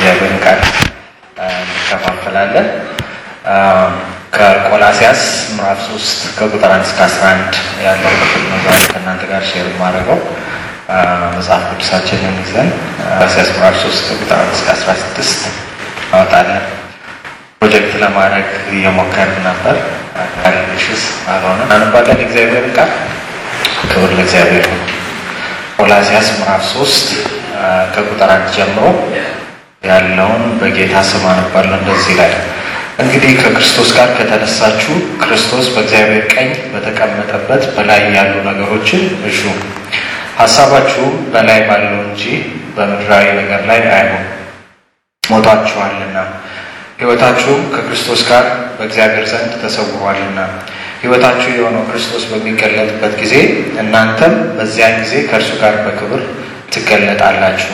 እግዚአብሔርን ቃል እንከፋፈላለን። ከቆላሲያስ ምዕራፍ ሶስት ከቁጥር አንድ እስከ አስራ አንድ ያለው ክፍል ነው ዛሬ ከእናንተ ጋር ሼር የማደርገው። መጽሐፍ ቅዱሳችንን ይዘን ቆላሲያስ ምዕራፍ ሶስት ከቁጥር አንድ እስከ አስራ ስድስት እናወጣለን። ፕሮጀክት ለማድረግ እየሞከርን ነበር። ሽስ አልሆነ አንባለን እግዚአብሔርን ቃል ክብር ለእግዚአብሔር ነው። ቆላሲያስ ምዕራፍ ሶስት ከቁጥር አንድ ጀምሮ ያለውን በጌታ ስም አነባለሁ። እንደዚህ ላይ እንግዲህ ከክርስቶስ ጋር ከተነሳችሁ ክርስቶስ በእግዚአብሔር ቀኝ በተቀመጠበት በላይ ያሉ ነገሮችን እሹ፣ ሀሳባችሁም በላይ ባለው እንጂ በምድራዊ ነገር ላይ አይሆን። ሞታችኋልና ሕይወታችሁም ከክርስቶስ ጋር በእግዚአብሔር ዘንድ ተሰውሯልና ሕይወታችሁ የሆነው ክርስቶስ በሚገለጥበት ጊዜ እናንተም በዚያን ጊዜ ከእርሱ ጋር በክብር ትገለጣላችሁ።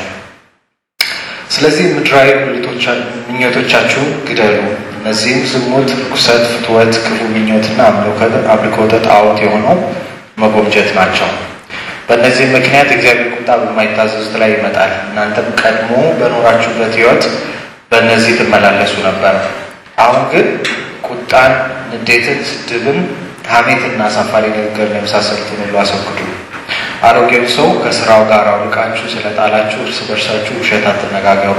ስለዚህ ምድራዊ ምኞቶቻችሁን ግደሉ። እነዚህም ዝሙት፣ ርኩሰት፣ ፍትወት፣ ክፉ ምኞትና አምልኮተ ጣዖት የሆነው መጎምጀት ናቸው። በእነዚህም ምክንያት እግዚአብሔር ቁጣ በማይታዘዙት ላይ ይመጣል። እናንተም ቀድሞ በኖራችሁበት ሕይወት በእነዚህ ትመላለሱ ነበር። አሁን ግን ቁጣን፣ ንዴትን፣ ስድብን፣ ሐሜትና አሳፋሪ ንግግርን የመሳሰሉትን ሁሉ አስወግዱ። አሮጌው ሰው ከስራው ጋር አውልቃችሁ ስለጣላችሁ እርስ በርሳችሁ ውሸት አትነጋገሩ።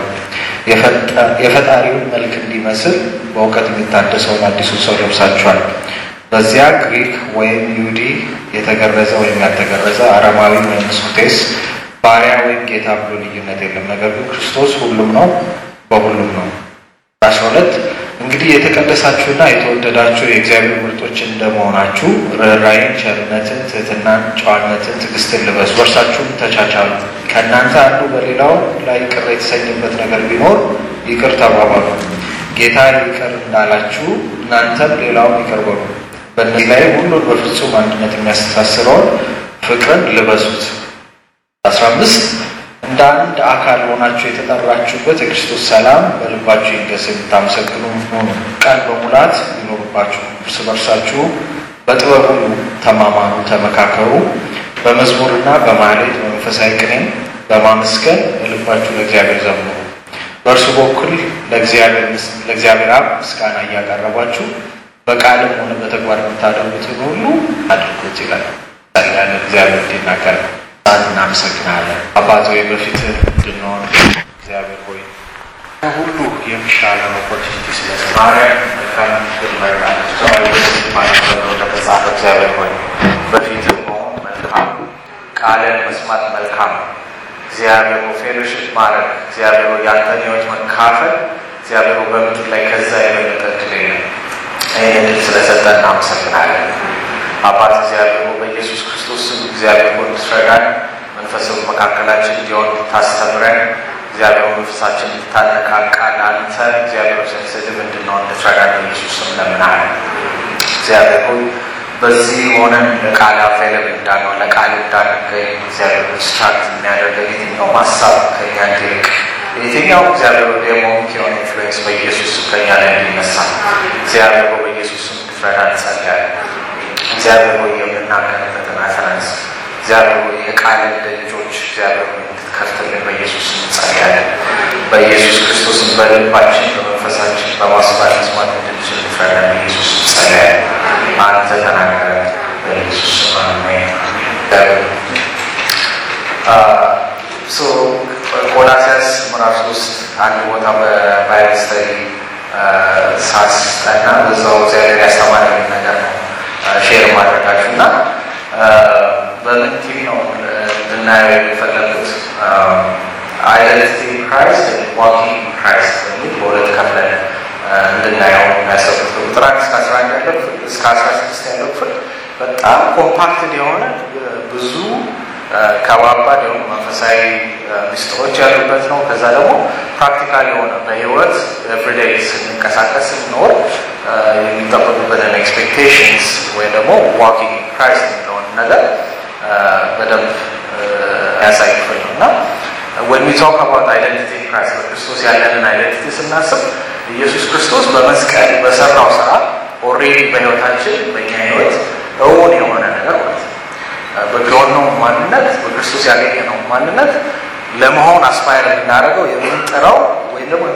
የፈጣሪውን መልክ እንዲመስል በእውቀት የሚታደሰውን አዲሱን ሰው ለብሳችኋል። በዚያ ግሪክ ወይም ይሁዲ፣ የተገረዘ ወይም ያልተገረዘ፣ አረማዊ ወይም ስኩቴስ፣ ባሪያ ወይም ጌታ ብሎ ልዩነት የለም። ነገር ግን ክርስቶስ ሁሉም ነው፣ በሁሉም ነው። አስራ ሁለት እንግዲህ የተቀደሳችሁና የተወደዳችሁ የእግዚአብሔር ምርጦች እንደመሆናችሁ ርኅራኄን፣ ቸርነትን፣ ትህትናን፣ ጨዋነትን፣ ትዕግስትን ልበሱ። እርሳችሁም ተቻቻሉ። ከእናንተ አንዱ በሌላው ላይ ቅር የተሰኘበት ነገር ቢኖር ይቅር ተባባሉ። ጌታ ይቅር እንዳላችሁ እናንተም ሌላውን ይቅር በሉ። በእነዚህ ላይ ሁሉን በፍጹም አንድነት የሚያስተሳስረውን ፍቅርን ልበሱት። አስራ አምስት እንደ አንድ አካል ሆናችሁ የተጠራችሁበት የክርስቶስ ሰላም በልባችሁ ይንገስ። የምታመሰግኑ ሆኑ። ቃል በሙላት ይኖሩባችሁ። እርስ በርሳችሁ በጥበብ ሁሉ ተማማሩ፣ ተመካከሩ። በመዝሙርና በማህሌት በመንፈሳዊ ቅኔም በማመስገን በልባችሁ ለእግዚአብሔር ዘምሩ። በእርሱ በኩል ለእግዚአብሔር አብ ምስጋና እያቀረባችሁ በቃልም ሆነ በተግባር የምታደርጉትን ሁሉ አድርጉት ይላል። ያለ እግዚአብሔር እንዲናገር እናመሰግናለን። አባት ሆይ በፊትህ እንድንሆን እግዚአብሔር ሆይ ሁሉ የሚሻለን ኦፖርቹኒቲ ስለሰማሪያ መልካም እንደተጻፈ እግዚአብሔር ሆይ በፊትህ መሆን መልካም፣ ቃልን መስማት መልካም እግዚአብሔር ፌሎሽፕ ማድረግ እግዚአብሔር ያንተን ሕይወት መካፈል እግዚአብሔር በምድር ላይ ከዛ የበለጠ እድል የለም። ይህን እድል ስለሰጠን እናመሰግናለን። አባት እግዚአብሔር በኢየሱስ ክርስቶስ ስም እግዚአብሔር ሆይ እንድትረዳን መንፈስም መካከላችን እንዲሆን ታስተምረን እግዚአብሔር መንፈሳችን እንድታነቃቃ ለአንተ እግዚአብሔር ስድብ እንድንሆን እንድትረዳን በኢየሱስ ስም ለምናለን። እግዚአብሔር ሆይ በዚህ ሆነን ለቃል አፌለም እንዳንሆን ለቃል እንዳንገኝ እግዚአብሔር ዲስትራክት የሚያደርገን የትኛው ሀሳብ ከኛ እንዲርቅ የትኛው እግዚአብሔር ዴሞኒክ የሆነ ኢንፍሉዌንስ በኢየሱስ ስም ከኛ ላይ እንዲነሳ እግዚአብሔር በኢየሱስ ስም እንድትረዳ እንጸልያለን። እግዚአብሔር ሆይ የምናገርበትን አፈረንስ እግዚአብሔር ሆይ የቃል ደጆች እግዚአብሔር ሆይ እንድትከፍትልን በኢየሱስ ስም እንጸልያለን። በኢየሱስ ክርስቶስን በልባችን በመንፈሳችን በማስባት መስማት እንድንችል እንድትረዳን በኢየሱስ ስም እንጸልያለን። አንተ ተናገረ በኢየሱስ ስም አሜን። ቆላሲያስ ምዕራፍ ሶስት አንድ ቦታ በባይብል ስተዲ ሳስጠና በዛው እግዚአብሔር ያስተማረኝ ነገር ነው ሼር ማድረጋችሁ እና በምን ቲቪ ነው እንድናየው የፈለጉት አይደንቲቲ ክራይስት ዋኪንግ ክራይስት በሚል በሁለት ከፍለን እንድናየው የሚያሰቡት ቁጥር አንድ እስከ አስራ አንድ ያለው ክፍል እስከ አስራ ስድስት ያለው ክፍል በጣም ኮምፓክትድ የሆነ ብዙ ከባባድ የሆኑ መንፈሳዊ ሚስጥሮች ያሉበት ነው። ከዛ ደግሞ ፕራክቲካል የሆነ በህይወት ኤቭሪዴይ ስንንቀሳቀስ ስንኖር የሚጠበቁበትን ኤክስፔክቴሽንስ ወይም ደግሞ ዋኪንግ ክራይስት የሚለውን ነገር በደንብ ያሳይ ክፍል ነው እና when we talk about identity in Christ በክርስቶስ ያለንን አይደንቲቲ ስናስብ ኢየሱስ ክርስቶስ በመስቀል በሰራው ስራ ኦልሬዲ በህይወታችን በእኛ ህይወት እውን የሆነ ነገር ማለት ነው። በሆነው ማንነት በክርስቶስ ያገኘነው ማንነት ለመሆን አስፓየር የምናደርገው የምንጠራው ወይም ደግሞ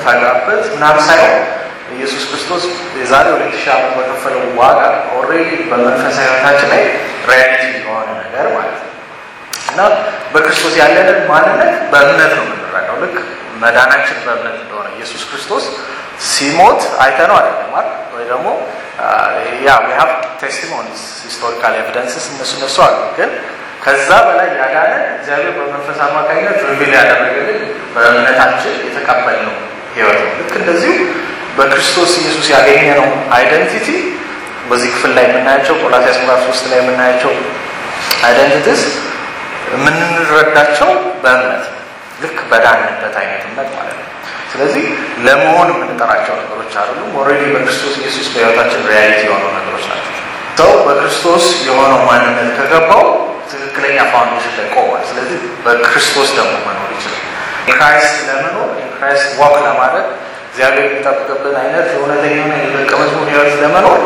የምታጋበት ምናምን ሳይሆን ኢየሱስ ክርስቶስ የዛሬ ሁለት ሺህ ዓመት በከፈለው ዋጋ ኦልሬዲ በመንፈሳዊ ሕይወታችን ላይ ሪያሊቲ የሆነ ነገር ማለት ነው እና በክርስቶስ ያለንን ማንነት በእምነት ነው የምንረዳው። ልክ መዳናችን በእምነት እንደሆነ ኢየሱስ ክርስቶስ ሲሞት አይተነው አይደለም አይደል? ወይ ደግሞ ያ ዊ ሃቭ ቴስቲሞኒስ ሂስቶሪካል ኤቪደንስስ እነሱ እነሱ አሉ። ግን ከዛ በላይ ያዳነን እግዚአብሔር በመንፈስ አማካኝነት ሪቪል ያደረገልን በእምነታችን የተቀበልነው ህይወት ነው። ልክ እንደዚሁ በክርስቶስ ኢየሱስ ያገኘነው አይደንቲቲ በዚህ ክፍል ላይ የምናያቸው ቆላስይስ ምዕራፍ ሶስት ላይ የምናያቸው አይደንቲቲስ የምንረዳቸው በእምነት ልክ በዳንበት አይነት እምነት ማለት ነው። ስለዚህ ለመሆን የምንጠራቸው ነገሮች አይደሉም። ኦልሬዲ በክርስቶስ ኢየሱስ በህይወታችን ሪያሊቲ የሆኑ ነገሮች ናቸው። ሰው በክርስቶስ የሆነው ማንነት ከገባው ትክክለኛ ፋውንዴሽን ላይ ቆሟል። ስለዚህ በክርስቶስ ደግሞ መኖር ይችላል። ክራይስት ለመኖር ክራይስት ዋክ ለማድረግ እግዚአብሔር የሚጠብቅብን አይነት እውነተኛ የሆነ የደቀ መዝሙር ህይወት ለመኖር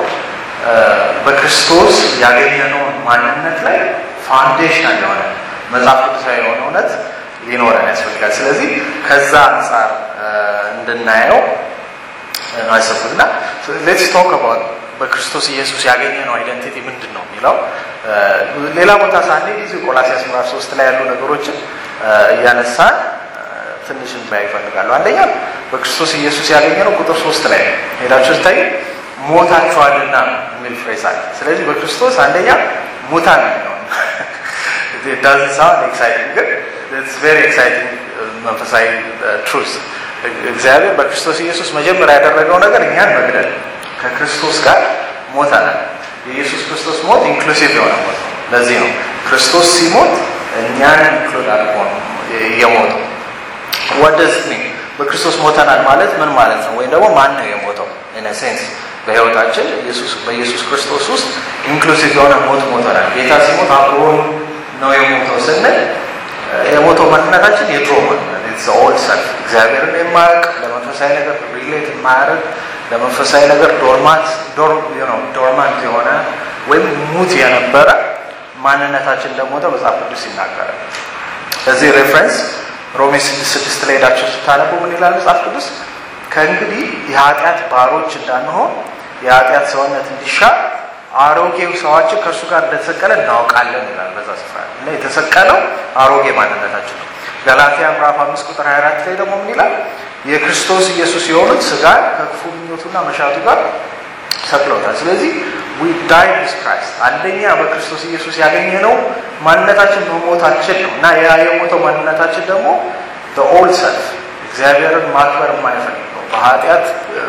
በክርስቶስ ያገኘነውን ማንነት ላይ ፋውንዴሽናል የሆነ መጽሐፍ ቅዱሳዊ የሆነ እውነት ሊኖረን ያስፈልጋል። ስለዚህ ከዛ አንጻር እንድናየው ነው ያሰብኩት እና ሌትስ ቶክ አባውት በክርስቶስ ኢየሱስ ያገኘነው አይደንቲቲ ምንድን ነው የሚለው ሌላ ቦታ ሳኔ ጊዜ ቆላሲያስ ምዕራፍ ሶስት ላይ ያሉ ነገሮችን እያነሳን ትንሽ እንባያ ይፈልጋሉ። አንደኛ በክርስቶስ ኢየሱስ ያገኘነው ቁጥር ሶስት ላይ ነው። ሄዳችሁ ስታይ ሞታችኋልና የሚል ፍሬስ አለ። ስለዚህ በክርስቶስ አንደኛ ሙታን ነው ዳዝ ሳውንድ ኤክሳይቲንግ ግን ኢትስ ቬሪ ኤክሳይቲንግ መንፈሳዊ ትሩዝ እግዚአብሔር በክርስቶስ ኢየሱስ መጀመሪያ ያደረገው ነገር እኛን መግደል ከክርስቶስ ጋር ሞተናል። የኢየሱስ ክርስቶስ ሞት ኢንክሉሲቭ የሆነ ሞት ነው። ለዚህ ነው ክርስቶስ ሲሞት እኛን ኢንክሉድ አድርጎ ነው የሞተው። ወደስ በክርስቶስ ሞተናል ማለት ምን ማለት ነው? ወይም ደግሞ ማን ነው የሞተው? ኢን ሴንስ በህይወታችን በኢየሱስ ክርስቶስ ውስጥ ኢንክሉሲቭ የሆነ ሞት ሞተናል። ጌታ ሲሞት አብሮን ነው የሞተው ስንል የሞተው ማንነታችን የድሮ ማንነት ኦል ሰልፍ እግዚአብሔርን የማያውቅ ለመንፈሳዊ ነገር ሪሌት የማያደርግ ለመንፈሳዊ ነገር ዶርማት ዶርማንት የሆነ ወይም ሙት የነበረ ማንነታችን እንደሞተ መጽሐፍ ቅዱስ ይናገራል። ለዚህ ሬፈረንስ ሮሜ ስድስት ስድስት ላይ ሄዳችሁ ስታነቡ ምን ይላል መጽሐፍ ቅዱስ? ከእንግዲህ የኃጢአት ባሮች እንዳንሆን የኃጢአት ሰውነት እንዲሻር አሮጌው ሰዋችን ከእርሱ ጋር እንደተሰቀለ እናውቃለን ይላል በዛ ስፍራ እና የተሰቀለው አሮጌ ማንነታችን ነው። ገላትያ ምዕራፍ አምስት ቁጥር 24 ላይ ደግሞ ምን ይላል? የክርስቶስ ኢየሱስ የሆኑት ስጋን ከክፉ ምኞቱና መሻቱ ጋር ሰቅለውታል። ስለዚህ ዊ ዳይ ዊዝ ክራይስት አንደኛ በክርስቶስ ኢየሱስ ያገኘነው ማንነታችን መሞታችን ነው እና ያ የሞተው ማንነታችን ደግሞ ኦልድ ሰልፍ እግዚአብሔርን ማክበር የማይፈልገው በኃጢአት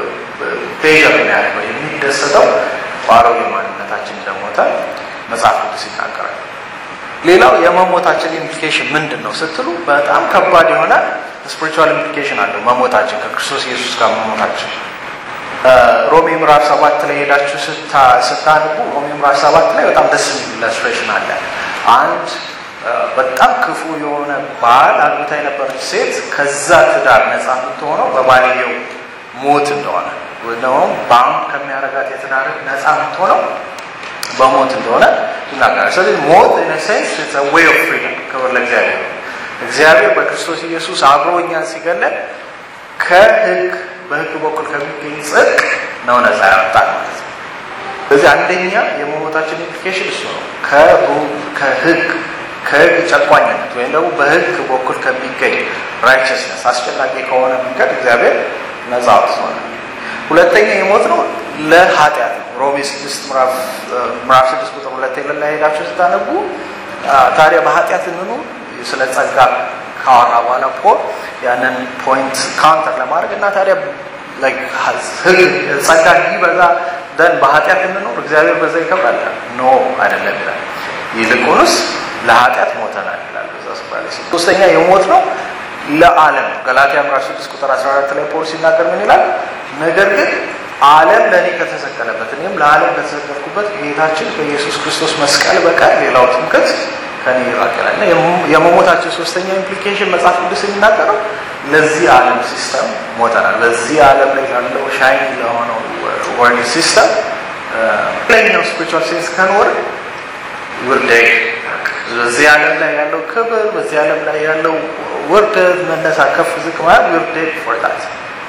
ፔዥር የሚያደርገው የሚደሰተው በአሮጌ ማንነታችን እንደሞተ መጽሐፍ ቅዱስ ይናገራል። ሌላው የመሞታችን ኢምፕሊኬሽን ምንድን ነው ስትሉ በጣም ከባድ የሆነ ስፒሪቹዋል ኢምፕሊኬሽን አለው መሞታችን ከክርስቶስ ኢየሱስ ጋር መሞታችን ሮሜ ምዕራፍ ሰባት ላይ ሄዳችሁ ስታንቡ ሮሜ ምዕራፍ ሰባት ላይ በጣም ደስ የሚል ኢላስትሬሽን አለ። አንድ በጣም ክፉ የሆነ ባል አግብታ የነበረች ሴት ከዛ ትዳር ነፃ የምትሆነው በባልየው ሞት እንደሆነ ወይም ደግሞ በአሁን ከሚያረጋት የትዳር ነፃ የምትሆነው በሞት እንደሆነ ይናገራል። ስለዚህ ሞት ኢን ሴንስ ኢትስ አ ዌይ ኦፍ ፍሪደም። ክብር ለእግዚአብሔር። እግዚአብሔር በክርስቶስ ኢየሱስ አብሮ እኛን ሲገለን ከህግ በህግ በኩል ከሚገኝ ጽድቅ ነው ነፃ ያወጣል ማለት ነው። ስለዚህ አንደኛ የመሞታችን ኢምፕሊኬሽን እሱ ነው። ከህግ ከህግ ጨቋኝነት ወይም ደግሞ በህግ በኩል ከሚገኝ ራይቸስነስ አስጨናቂ ከሆነ መንገድ እግዚአብሔር ነፃ አውጥቶናል። ሁለተኛ የሞት ነው ለኃጢአት ነው። ሮሜ ስድስት ምዕራፍ ስድስት ቁጥር ሁለት ላይ ሄዳችሁ ስታነቡ ታዲያ በኃጢአት እንኑር ስለ ጸጋ ካወራ በኋላ ፖል ያንን ፖይንት ካውንተር ለማድረግ እና ታዲያ ህግ ጸጋ እንዲበዛ ደን በኃጢአት እንኖር እግዚአብሔር በዛ ይከብራል? ኖ አይደለም ይላል። ይልቁንስ ለኃጢአት ሞተናል ይላል በዛ ስፍራ ላይ። ሶስተኛ የሞት ነው ለዓለም ነው። ገላትያ ምዕራፍ 6 ቁጥር 14 ላይ ፖል ሲናገር ምን ይላል? ነገር ግን ዓለም ለእኔ ከተሰቀለበት እኔም ለዓለም ከተሰቀልኩበት ጌታችን በኢየሱስ ክርስቶስ መስቀል በቀር ሌላው ትምክህት ከኔ ይራቅ ይላል። እና የመሞታችን ሶስተኛ ኢምፕሊኬሽን መጽሐፍ ቅዱስ የሚናገረው ለዚህ ዓለም ሲስተም ሞተናል። በዚህ ዓለም ላይ ያለው ሻይን ለሆነው ወርልድ ሲስተም ፕሌኛው ስፒሪቹዋል ሴንስ ከኖር ውርደግ በዚህ ዓለም ላይ ያለው ክብር፣ በዚህ ዓለም ላይ ያለው ውርደት፣ መነሳ፣ ከፍ ዝቅ ማለት ውርደግ ፎር ዳት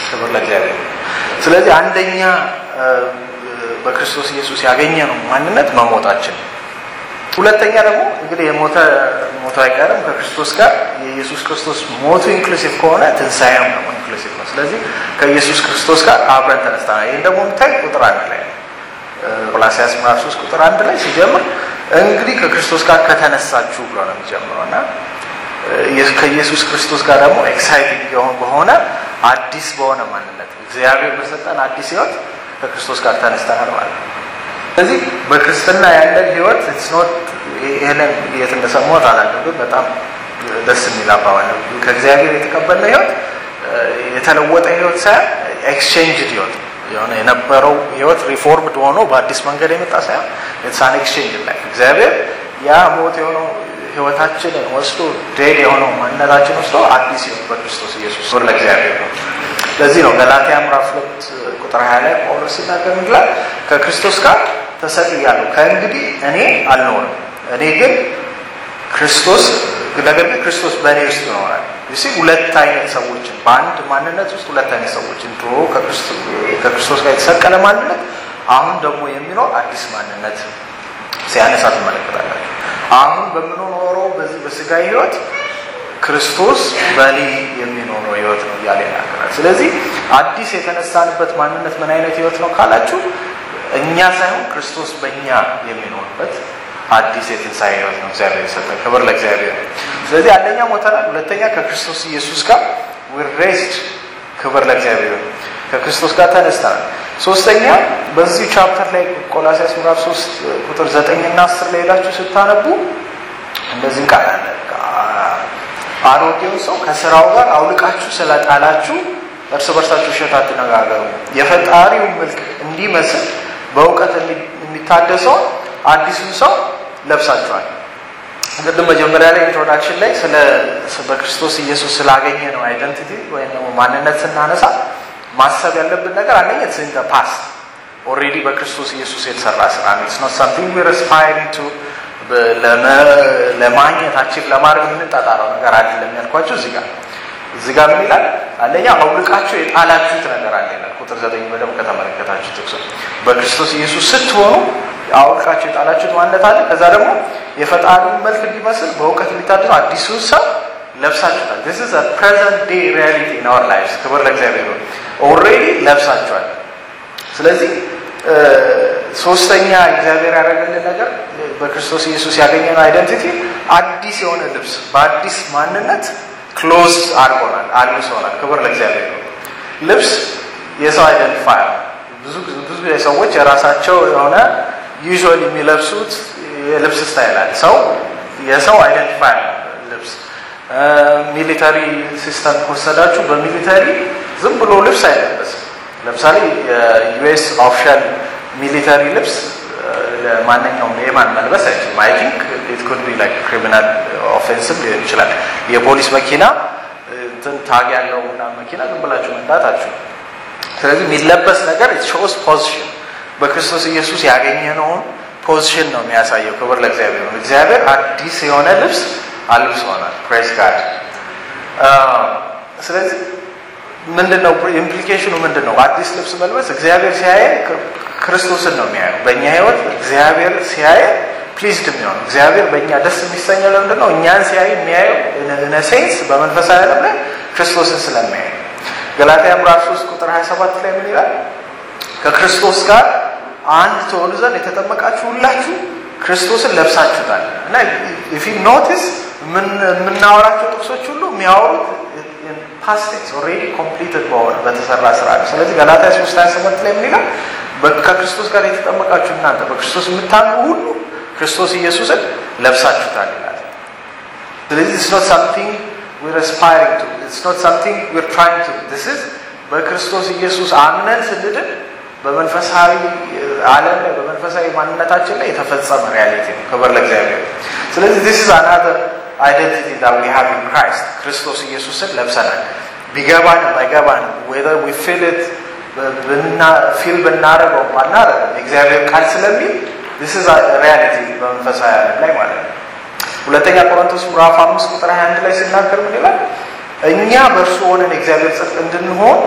ክብር ለእግዚአብሔር። ስለዚህ አንደኛ በክርስቶስ ኢየሱስ ያገኘ ነው ማንነት መሞታችን። ሁለተኛ ደግሞ እንግዲህ የሞተ ሞቶ አይቀርም ከክርስቶስ ጋር የኢየሱስ ክርስቶስ ሞቱ ኢንክሉሲቭ ከሆነ ትንሣኤም ደግሞ ኢንክሉሲቭ ነው። ስለዚህ ከኢየሱስ ክርስቶስ ጋር አብረን ተነስተናል። ይህን ደግሞ የምታይ ቁጥር አንድ ላይ ነው። ቆላስይስ ምዕራፍ ሶስት ቁጥር አንድ ላይ ሲጀምር እንግዲህ ከክርስቶስ ጋር ከተነሳችሁ ብሎ ነው የሚጀምረው እና ከኢየሱስ ክርስቶስ ጋር ደግሞ ኤክሳይቲንግ በሆነ አዲስ በሆነ ማንነት እግዚአብሔር በሰጠን አዲስ ህይወት ከክርስቶስ ጋር ተነስተናል ማለት ነው። ስለዚህ በክርስትና ያለን ህይወት ኖት ይህንን የት እንደሰማሁት አላውቅም፣ ግን በጣም ደስ የሚል አባባል ነው። ከእግዚአብሔር የተቀበልነው ህይወት የተለወጠ ህይወት ሳይሆን ኤክስቼንጅድ ህይወት የሆነ የነበረው ህይወት ሪፎርምድ ሆኖ በአዲስ መንገድ የመጣ ሳይሆን የተሳን ኤክስቼንጅ ላይ እግዚአብሔር ያ ሞት የሆነው ህይወታችንን ወስዶ ዴድ የሆነው ማንነታችን ወስዶ አዲስ ህይወት በክርስቶስ ኢየሱስ ር ለእግዚአብሔር ነው። ለዚህ ነው ገላትያ ምዕራፍ ሁለት ቁጥር ሀያ ላይ ጳውሎስ ሲናገር ይላል ከክርስቶስ ጋር ተሰቅያለሁ፣ ከእንግዲህ እኔ አልኖርም፣ እኔ ግን ክርስቶስ ነገር ግን ክርስቶስ በእኔ ውስጥ ይኖራል። ሲ ሁለት አይነት ሰዎችን በአንድ ማንነት ውስጥ ሁለት አይነት ሰዎችን ድሮ ከክርስቶስ ጋር የተሰቀለ ማንነት፣ አሁን ደግሞ የሚኖር አዲስ ማንነት ሲያነሳ ትመለከታላችሁ። አሁን በምንኖረው በዚህ በስጋዊ ህይወት ክርስቶስ በእኔ የሚኖረው ህይወት ነው እያለ ይናገራል። ስለዚህ አዲስ የተነሳንበት ማንነት ምን አይነት ህይወት ነው ካላችሁ እኛ ሳይሆን ክርስቶስ በእኛ የሚኖርበት አዲስ የትንሣኤ ህይወት ነው እግዚአብሔር የሰጠን። ክብር ለእግዚአብሔር። ስለዚህ አንደኛ ሞተናል፣ ሁለተኛ ከክርስቶስ ኢየሱስ ጋር ሬስድ። ክብር ለእግዚአብሔር። ከክርስቶስ ጋር ተነስተናል። ሶስተኛ በዚሁ ቻፕተር ላይ ቆላሲያስ ምዕራፍ ሶስት ቁጥር ዘጠኝ እና አስር ላይ ሄዳችሁ ስታነቡ እንደዚህ ቃል አለ አሮጌውን ሰው ከስራው ጋር አውልቃችሁ ስለጣላችሁ እርስ በርሳችሁ ውሸት አትነጋገሩ፣ የፈጣሪውን መልክ እንዲመስል በእውቀት የሚታደሰውን አዲሱን ሰው ለብሳችኋል። ቅድም መጀመሪያ ላይ ኢንትሮዳክሽን ላይ ስለ በክርስቶስ ኢየሱስ ስላገኘ ነው አይደንቲቲ ወይም ደግሞ ማንነት ስናነሳ ማሰብ ያለብን ነገር አንደኛ ኢን ፓስት ኦልሬዲ በክርስቶስ ኢየሱስ የተሰራ ስራ ነው። ኢትስ ኖት ሳምቲንግ ዊር አስፓይሪንግ ቱ ለማግኘት አቺቭ ለማድረግ የምንጣጣረው ነገር አይደለም ያልኳቸው እዚህ ጋር እዚህ ጋር ምን ይላል? አንደኛ አውልቃችሁ የጣላችሁት ነገር አለ ይላል። ቁጥር ዘጠኝ በደንብ ከተመለከታችሁ ጥቅሱ በክርስቶስ ኢየሱስ ስትሆኑ አውልቃችሁ የጣላችሁት ማንነት አለ። ከዛ ደግሞ የፈጣሪውን መልክ እንዲመስል በእውቀት የሚታደኑ አዲሱን ሰው ለብሳችሁታል። ዚስ ኢዝ ፕሬዘንት ዴይ ሪያሊቲ ኢን አወር ላይፍስ። ክብር ለእግዚአብሔር ነው። ኦልሬዲ ለብሳችኋል። ስለዚህ ሶስተኛ እግዚአብሔር ያደረገልን ነገር በክርስቶስ ኢየሱስ ያገኘነው አይደንቲቲ አዲስ የሆነ ልብስ በአዲስ ማንነት ክሎዝ አድርጎናል፣ አልብሶናል። ክብር ለእግዚአብሔር ነው። ልብስ የሰው አይደንቲፋይ ብዙ ብዙ ሰዎች የራሳቸው የሆነ ዩዥዋሊ የሚለብሱት የልብስ ስታይል አለ። ሰው የሰው አይደንቲፋይ ልብስ ሚሊተሪ ሲስተም ከወሰዳችሁ በሚሊተሪ ዝም ብሎ ልብስ አይለበስም። ለምሳሌ የዩኤስ ኦፊሻል ሚሊተሪ ልብስ ለማንኛውም ሌማን መልበስ አይችልም። አይ ቲንክ ኢት ኩድ ቢ ላይክ ክሪሚናል ኦፌንስም ሊሆን ይችላል። የፖሊስ መኪና እንትን ታግ ያለው ምናምን መኪና ዝም ብላችሁ መንዳት አትችሉም። ስለዚህ የሚለበስ ነገር ኢት ሾውስ ፖዚሽን በክርስቶስ ኢየሱስ ያገኘነውን ፖዚሽን ነው የሚያሳየው። ክብር ለእግዚአብሔር ነው። እግዚአብሔር አዲስ የሆነ ልብስ አልብሶናል። ፕሬስ ጋድ። ስለዚህ ምንድን ነው ኢምፕሊኬሽኑ? ምንድን ነው? አዲስ ልብስ መልበስ እግዚአብሔር ሲያየን ክርስቶስን ነው የሚያየው። በእኛ ህይወት እግዚአብሔር ሲያየን ፕሊዝድ የሚሆነው እግዚአብሔር በእኛ ደስ የሚሰኘው ለምንድን ነው? እኛን ሲያይ የሚያየው ነሴንስ በመንፈሳዊ ዓለም ላይ ክርስቶስን ስለሚያየው። ገላትያ ምዕራፍ 3 ቁጥር 27 ላይ ምን ይላል? ከክርስቶስ ጋር አንድ ትሆኑ ዘንድ የተጠመቃችሁ ሁላችሁ ክርስቶስን ለብሳችሁታል። እና ኢፍ ዩ ኖቲስ የምናወራቸው ጥቅሶች ሁሉ የሚያወሩት ፓስቴክስ ኦልሬዲ ኮምፕሊትድ በሆነ በተሰራ ስራ ነው። ስለዚህ ገላትያ 3 27 ላይ ምን ይላል? ከክርስቶስ ጋር የተጠመቃችሁ እናንተ በክርስቶስ የምታምኑ ሁሉ ክርስቶስ ኢየሱስን ለብሳችሁታል ይላል። ስለዚህ ኢትስ ኖት ሳምቲንግ ዊር አስፓይሪንግ ቱ ኢትስ ኖት ሳምቲንግ ዊር ትራይንግ ቱ ዲስ ኢዝ በክርስቶስ ኢየሱስ አምነን ስንድን በመንፈሳዊ ዓለም ላይ በመንፈሳዊ ማንነታችን ላይ የተፈጸመ ሪያሊቲ ነው። ክብር ለእግዚአብሔር። ስለዚህ ዲስ ኢዝ አናዘር አይደንቲቲ ዳት ዊ ሃቭ ኢን ክራይስት ክርስቶስ ኢየሱስን ለብሰናል። ቢገባንም ባይገባንም ዌዘር ዊ ፊል ኢት ፊል ብናደርገው ባናደርገው የእግዚአብሔር ቃል ስለሚል ዲስ ኢዝ ሪያሊቲ በመንፈሳዊ ዓለም ላይ ማለት ነው። ሁለተኛ ቆሮንቶስ ምዕራፍ አምስት ቁጥር 21 ላይ ሲናገር ምን ይላል? እኛ በእርሱ ሆነን የእግዚአብሔር ጽድቅ እንድንሆን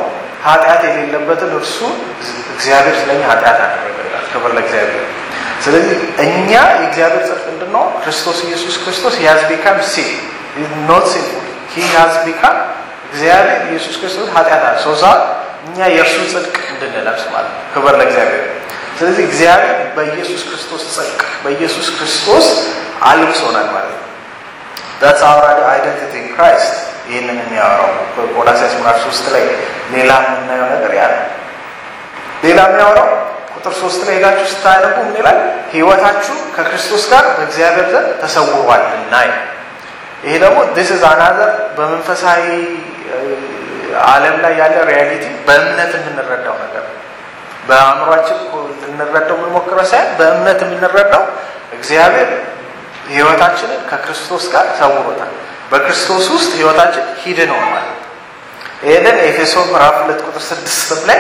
ኃጢአት የሌለበትን እርሱ እግዚአብሔር ስለኛ ኃጢአት አደረገ ይላል። ክብር ለእግዚአብሔር። ስለዚህ እኛ የእግዚአብሔር ጽድቅ እንድንሆን ክርስቶስ ኢየሱስ ክርስቶስ ሂ ሃዝ ቢካም ሲን ኖት ሲንፉል ሂ ሃዝ ቢካም እግዚአብሔር ኢየሱስ ክርስቶስ ኃጢአት አለ ሰው እኛ የእርሱ ጽድቅ እንድንለብስ ማለት ነው። ክብር ለእግዚአብሔር። ስለዚህ እግዚአብሔር በኢየሱስ ክርስቶስ ጽድቅ በኢየሱስ ክርስቶስ አልብሶናል ማለት ነው። ዳትስ አወር አይደንቲቲ ኢን ክራይስት። ይህንን የሚያወራው ቆላሲያስ ምዕራፍ ሶስት ላይ ሌላ የምናየው ነገር ያ ነው። ሌላ የሚያወራው ቁጥር ሶስት ላይ ሄዳችሁ ስታነቡ ምን ይላል? ህይወታችሁ ከክርስቶስ ጋር በእግዚአብሔር ዘንድ ተሰውሯልና። ይሄ ደግሞ ዲስ ኢዝ አናዘር በመንፈሳዊ ዓለም ላይ ያለ ሪያሊቲ በእምነት የምንረዳው ነገር በአእምሯችን ልንረዳው የምንሞክረው ሳይሆን በእምነት የምንረዳው እግዚአብሔር ህይወታችንን ከክርስቶስ ጋር ሰውሮታል። በክርስቶስ ውስጥ ህይወታችን ሂድን ሆኗል። ይህንን ኤፌሶ ምዕራፍ ሁለት ቁጥር ስድስት ላይ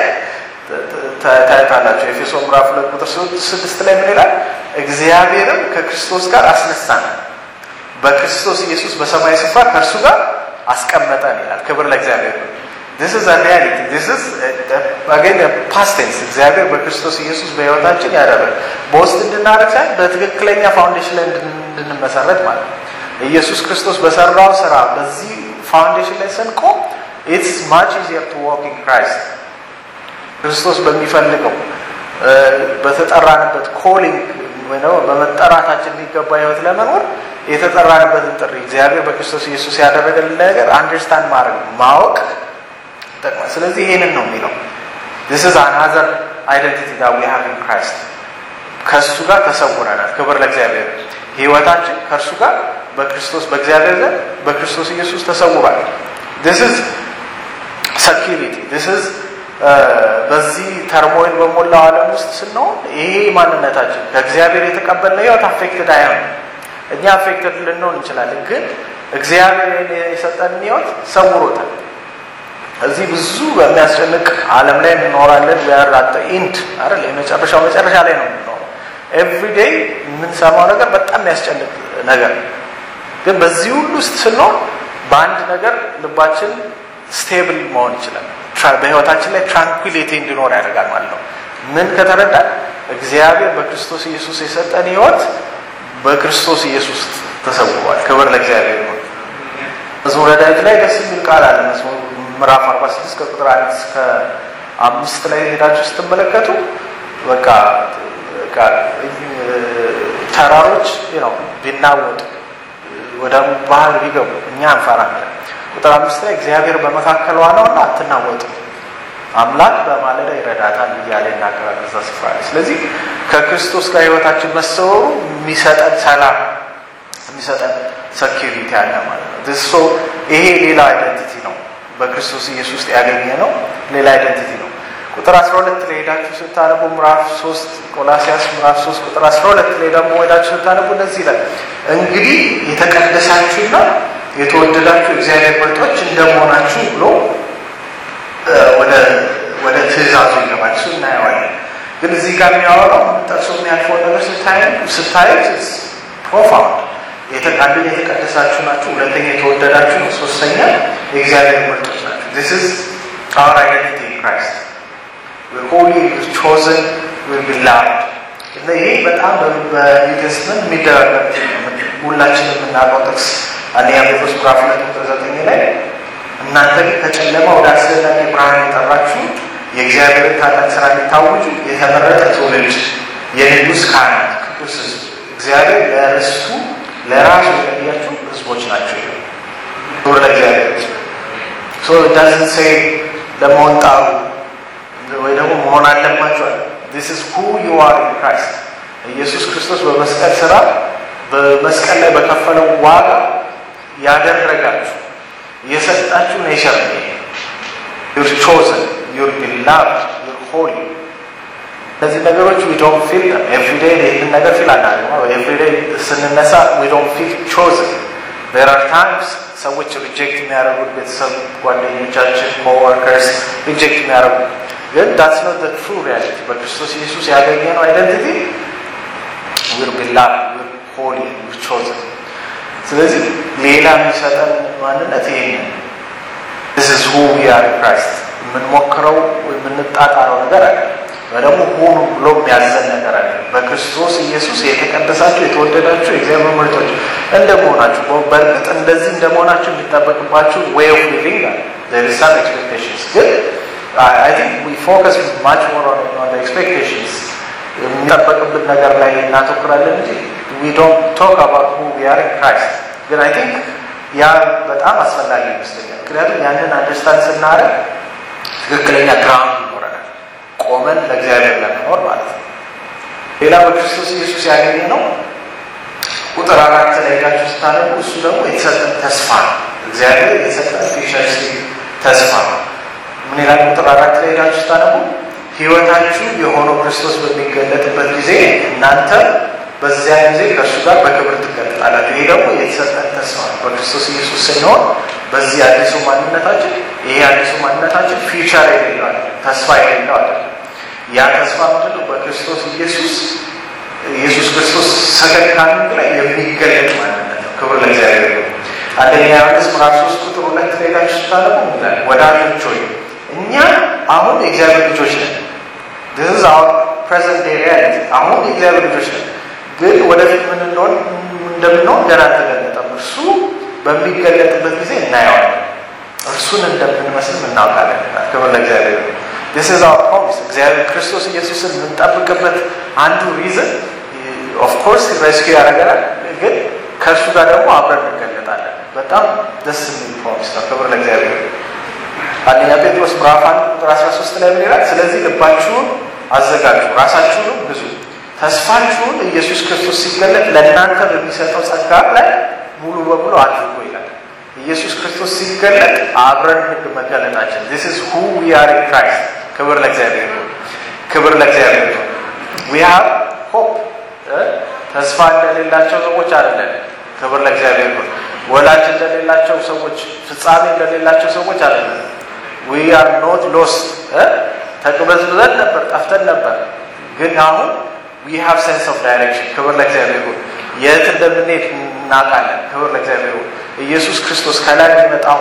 ታዩታላችሁ። ኤፌሶ ምዕራፍ ሁለት ቁጥር ስድስት ላይ ምን ይላል? እግዚአብሔርም ከክርስቶስ ጋር አስነሳን፣ በክርስቶስ ኢየሱስ በሰማይ ስፍራ ከእርሱ ጋር አስቀመጠን ይላል። ክብር ለእግዚአብሔር ነው። ዲስ ኢዝ ሪያሊቲ ዲስ ኢዝ አገን ፓስት ቴንስ። እግዚአብሔር በክርስቶስ ኢየሱስ በህይወታችን ያደረገ በውስጥ እንድናደርግ ሳይሆን በትክክለኛ ፋውንዴሽን ላይ እንድንመሰረት ማለት ነው። ኢየሱስ ክርስቶስ በሰራው ስራ በዚህ ፋውንዴሽን ላይ ስንቆም ኢትስ ማች ኢዚየር ቱ ዋክ ኢን ክራይስት ክርስቶስ በሚፈልገው በተጠራንበት ኮሊንግ ወይ ደግሞ በመጠራታችን የሚገባ ህይወት ለመኖር የተጠራንበትን ጥሪ እግዚአብሔር በክርስቶስ ኢየሱስ ያደረገልን ነገር አንደርስታንድ ማድረግ ማወቅ ይጠቅማል። ስለዚህ ይሄንን ነው የሚለው ዲስ ኢዝ አናዘር አይደንቲቲ ዳት ዊ ሃቭ ኢን ክራይስት ከእሱ ጋር ተሰውረናል። ክብር ለእግዚአብሔር። ህይወታችን ከእርሱ ጋር በክርስቶስ በእግዚአብሔር ዘንድ በክርስቶስ ኢየሱስ ተሰውሯል። ዲስ ኢዝ ሰኪሪቲ ዲስ ኢዝ በዚህ ተርሞይል በሞላው ዓለም ውስጥ ስንሆን ይሄ ማንነታችን ከእግዚአብሔር የተቀበልነው ህይወት አፌክትድ አይሆንም። እኛ አፌክትድ ልንሆን እንችላለን፣ ግን እግዚአብሔር የሰጠን ህይወት ሰውሮታል። እዚህ ብዙ በሚያስጨንቅ ዓለም ላይ እንኖራለን። ያራጠ ኢንድ አይደል የመጨረሻው መጨረሻ ላይ ነው የምንኖረው። ኤቭሪዴይ የምንሰማው ነገር በጣም የሚያስጨንቅ ነገር ግን በዚህ ሁሉ ውስጥ ስንሆን በአንድ ነገር ልባችን ስቴብል መሆን ይችላል። በህይወታችን ላይ ትራንኩሊቲ እንዲኖር ያደርጋል ማለት ነው። ምን ከተረዳን እግዚአብሔር በክርስቶስ ኢየሱስ የሰጠን ህይወት በክርስቶስ ኢየሱስ ተሰውሯል። ክብር ለእግዚአብሔር ነው። መዝሙረ ዳዊት ላይ ደስ የሚል ቃል አለ። መዝሙር ምዕራፍ 46 ከቁጥር አንድ እስከ አምስት ላይ ሄዳችሁ ስትመለከቱ በቃ ተራሮች ነው ቢናወጡ ወደ ባህር ቢገቡ እኛ እንፈራለን። ቁጥር አምስት ላይ እግዚአብሔር በመካከሏ ነው እና አትናወጥም፣ አምላክ በማለዳ ይረዳታል እያለ ይናገራል እዛ ስፍራ ላይ። ስለዚህ ከክርስቶስ ጋር ህይወታችን መሰወሩ የሚሰጠን ሰላም የሚሰጠን ሰኪሪቲ አለ ማለት ነው። ሶ ይሄ ሌላ አይደንቲቲ ነው። በክርስቶስ ኢየሱስ ውስጥ ያገኘ ነው ሌላ አይደንቲቲ ነው። ቁጥር 12 ላይ ሄዳችሁ ስታነቡ ምዕራፍ 3 ቆላሲያስ ምዕራፍ 3 ቁጥር 12 ላይ ደግሞ ሄዳችሁ ስታነቡ እንደዚህ ይላል፣ እንግዲህ የተቀደሳችሁና የተወደዳችሁ እግዚአብሔር ምርጦች እንደመሆናችሁ ብሎ ወደ ወደ ትእዛዙ ይገባል። እሱ እናየዋለን። ግን እዚህ ጋር የሚያወራው ጠቅሶ የሚያልፈውን ነገር ስታዩት ፕሮፋውንድ አንደኛ የተቀደሳችሁ ናችሁ፣ ሁለተኛ የተወደዳችሁ ነው፣ ሶስተኛ የእግዚአብሔር ምርጦች ናቸው። ዚስ ኢዝ አወር አይደንቲቲ ኢን ክራይስት ሆሊ ቾዘን ቢላቭድ እና ይሄ በጣም በዩቴስትመንት የሚደረግ ሁላችን የምናውቀው ጥቅስ አንደኛ ጴጥሮስ ምዕራፍ ሁለት ቁጥር ዘጠኝ ላይ እናንተ ግን ከጨለማ ወደ አስደናቂ ብርሃን የጠራችሁ የእግዚአብሔርን ታላቅ ስራ እንዲታወጁ የተመረጠ ትውልድ የንጉሥ ካህናት ቅዱስ ሕዝብ እግዚአብሔር ለርስቱ ለራሱ የለያችሁ ህዝቦች ናቸው። ክብር ለእግዚአብሔር። ሶ ዳዝንት ሴይ ለመሆን ጣሩ ወይ ደግሞ መሆን አለባቸዋል። ዲስ ኢዝ ሁ ዩ አር ኢን ክራይስት። ኢየሱስ ክርስቶስ በመስቀል ስራ በመስቀል ላይ በከፈለው ዋጋ ያደረጋችሁ የሰጣችሁ ኔቸር ዩር ቾዘን ዩር ቢላቭድ ዩር ሆሊ እነዚህ ነገሮች ዊ ዶንት ፊል ኤቭሪዴይ ይህንን ነገር ፊል አናደርግም። ኤቭሪዴይ ስንነሳ ዊ ዶንት ፊል ቾዝን ዜር አር ታይምስ ሰዎች ሪጀክት የሚያደርጉት ቤተሰብ፣ ጓደኞቻችን፣ ኮወርከርስ ሪጀክት የሚያደርጉ ግን ዳትስ ኖት ዘ ትሩ ሪያሊቲ። በክርስቶስ ኢየሱስ ያገኘነው አይደንቲቲ ዊር ቢላቭድ ዊር ሆሊ ዊር ቾዝን። ስለዚህ ሌላ የሚሰጠን ማንነት ይሄ ዚስ ኢዝ ሁ ዊ አር ክራይስት የምንሞክረው የምንጣጣረው ነገር አለ። ደግሞ ሁኑ ብሎ የሚያዘን ነገር አለ። በክርስቶስ ኢየሱስ የተቀደሳችሁ የተወደዳችሁ የእግዚአብሔር ምርጦች እንደመሆናችሁ በእርግጥ እንደዚህ እንደመሆናችሁ የሚጠበቅባችሁ ዌይ ኦፍ ሊቪንግ አለ there is some expectations ግን I think we focus much more on, on the expectations የሚጠበቅብን ነገር ላይ እናተኩራለን እንጂ we don't talk about who we are in Christ ግን I think ያ በጣም አስፈላጊ ይመስለኛል። ምክንያቱም ያንን አንደርስታንድ ስናደርግ ትክክለኛ ግራውንድ ይኖረናል፣ ቆመን ለእግዚአብሔር ለመኖር ማለት ነው። ሌላ በክርስቶስ ኢየሱስ ያገኘ ነው ቁጥር አራት ላይ ሄዳችሁ ስታነቡ እሱ ደግሞ የተሰጠን ተስፋ ነው። እግዚአብሔር የተሰጠን ፊውቸሪስቲክ ተስፋ ነው። ምን ይላል? ቁጥር አራት ላይ ሄዳችሁ ስታነቡ ሕይወታችሁ የሆነው ክርስቶስ በሚገለጥበት ጊዜ እናንተ በዚያ ጊዜ ከእሱ ጋር በክብር ትገለጣላችሁ። ይሄ ደግሞ የተሰጠን ተስፋ ነው። በክርስቶስ ኢየሱስ ስንሆን በዚህ አዲሱ ማንነታችን ይሄ አዲሱ ማንነታችን ፊውቸር የሌለው አለ፣ ተስፋ የሌለው አለ። ያ ተስፋ ምንድን ነው? በክርስቶስ ኢየሱስ ኢየሱስ ክርስቶስ ሰከንድ ካሚንግ ላይ የሚገለጥ ማንነት ነው። ክብር ለእግዚአብሔር ነው። አንደኛ ዮሐንስ ምዕራፍ ሶስት ቁጥር ሁለት ላይ ሄዳችሁ ስታነቡ ይላል ወዳጆች ሆይ እኛ አሁን የእግዚአብሔር ልጆች ነን። this is our present day reality አሁን የእግዚአብሔር ልጆች ነን ግን ወደፊት ምን እንደሆን እንደምንሆን ገና አልተገለጠም። እርሱ በሚገለጥበት ጊዜ እናየዋለን። እርሱን እንደምንመስል እናውቃለን። ክብር ለእግዚአብሔር ነው። this is our promise እግዚአብሔር ክርስቶስ ኢየሱስን የምንጠብቅበት አንዱ ሪዝን ኦፍ ኮርስ ሬስኪው ያደርገናል፣ ግን ከእሱ ጋር ደግሞ አብረን እንገለጣለን። በጣም ደስ የሚል ፕሮሚስ ነው። ክብር ለእግዚአብሔር ነው። አንደኛ ጴጥሮስ ምዕራፍ አንድ ቁጥር 13 ላይ ምን ይላል? ስለዚህ ልባችሁን አዘጋጁ፣ ራሳችሁንም ግዙ ተስፋችሁን ኢየሱስ ክርስቶስ ሲገለጥ ለእናንተ በሚሰጠው ጸጋ ላይ ሙሉ በሙሉ አድርጎ ይላል። ኢየሱስ ክርስቶስ ሲገለጥ አብረን ህግ መገለጣችን this is who we are in Christ ክብር ለእግዚአብሔር ነው። ክብር ለእግዚአብሔር ነው። we have hope ተስፋ እንደሌላቸው ሰዎች አይደለን። ክብር ለእግዚአብሔር ነው። ወላጅ እንደሌላቸው ሰዎች፣ ፍጻሜ እንደሌላቸው ሰዎች አይደለም። we are not lost ተቅበዝብዘን ነበር፣ ጠፍተን ነበር። ግን አሁን we have sense of direction ክብር ለእግዚአብሔር ይሁን። የት እንደምንሄድ እናውቃለን። ክብር ለእግዚአብሔር ይሁን። ኢየሱስ ክርስቶስ ከላይ የሚመጣው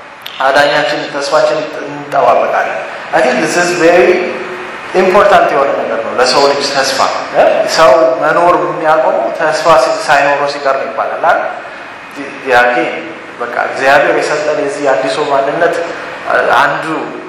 አዳኛችን ተስፋችን እንጠባበቃለን። አይ ቲንክ this is very ኢምፖርታንት የሆነ ነገር ነው ለሰው ልጅ ተስፋ። ሰው መኖር የሚያቆመው ተስፋ ሳይኖረው ሲቀር ነው ይባላል አይደል? ያጌ በቃ እግዚአብሔር የሰጠን የዚህ አዲሱ ማንነት አንዱ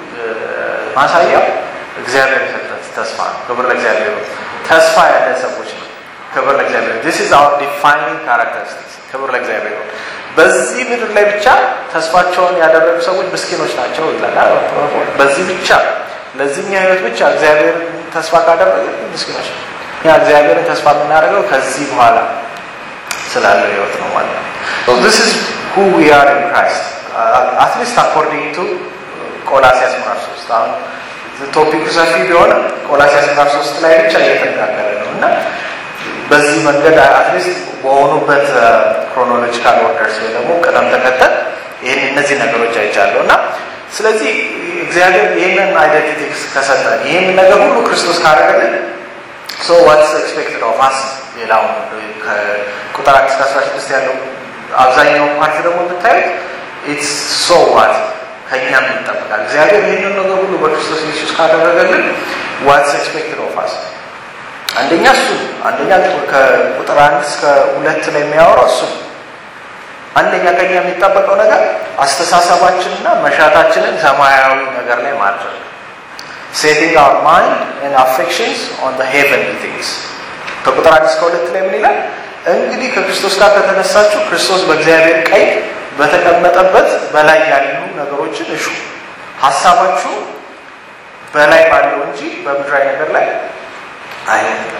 ማሳያው እግዚአብሔር የሰጠን ተስፋ ነው። ክብር ለእግዚአብሔር ይሁን። ተስፋ ያለን ሰዎች ነው። ክብር ለእግዚአብሔር this is our defining characteristics ክብር ለእግዚአብሔር ይሁን። በዚህ ምድር ላይ ብቻ ተስፋቸውን ያደረጉ ሰዎች ምስኪኖች ናቸው ይላል። በዚህ ብቻ ለዚህኛ ህይወት ብቻ እግዚአብሔር ተስፋ ካደረገ ምስኪኖች ነው። እኛ እግዚአብሔርን ተስፋ የምናደርገው ከዚህ በኋላ ስላለው ህይወት ነው ማለት ነው። so this is who we are in Christ uh, at least according to ቆላሲያስ ምዕራፍ 3 አሁን ቶፒኩ ሰፊ ቢሆንም ቆላሲያስ ምዕራፍ 3 ላይ ብቻ እየተነጋገረ ነው እና በዚህ መንገድ አትሊስት በሆኑበት ክሮኖሎጂካል ኦርደርስ ወይ ደግሞ ቅደም ተከተል ይህን እነዚህ ነገሮች አይቻለሁ እና ስለዚህ እግዚአብሔር ይህንን አይደንቲቲ ከሰጠን ይህንን ነገር ሁሉ ክርስቶስ ካደረገልን ሶ ዋትስ ኤክስፔክትድ ኦፍ አስ ሌላው ከቁጥር አንድ እስከ አስራ ስድስት ያለው አብዛኛው ፓርት ደግሞ ብታዩት ኢትስ ሶ ዋት ከእኛም ይጠበቃል እግዚአብሔር ይህንን ነገር ሁሉ በክርስቶስ ኢየሱስ ካደረገልን ዋትስ ኤክስፔክትድ ኦፍ አስ አንደኛ እሱ አንደኛ ከቁጥር አንድ እስከ ሁለት ላይ የሚያወራው እሱ አንደኛ ከኛ የሚጠበቀው ነገር አስተሳሰባችንና መሻታችንን ሰማያዊ ነገር ላይ ማድረግ ሴቲንግ አወር ማይንድ ኤንድ አፌክሽንስ ኦን ዘ ሄቨንሊ ቲንግስ ከቁጥር አንድ እስከ ሁለት ላይ ምን ይላል እንግዲህ ከክርስቶስ ጋር ከተነሳችሁ ክርስቶስ በእግዚአብሔር ቀኝ በተቀመጠበት በላይ ያሉ ነገሮችን እሹ ሀሳባችሁ በላይ ባለው እንጂ በምድራዊ ነገር ላይ አይደለም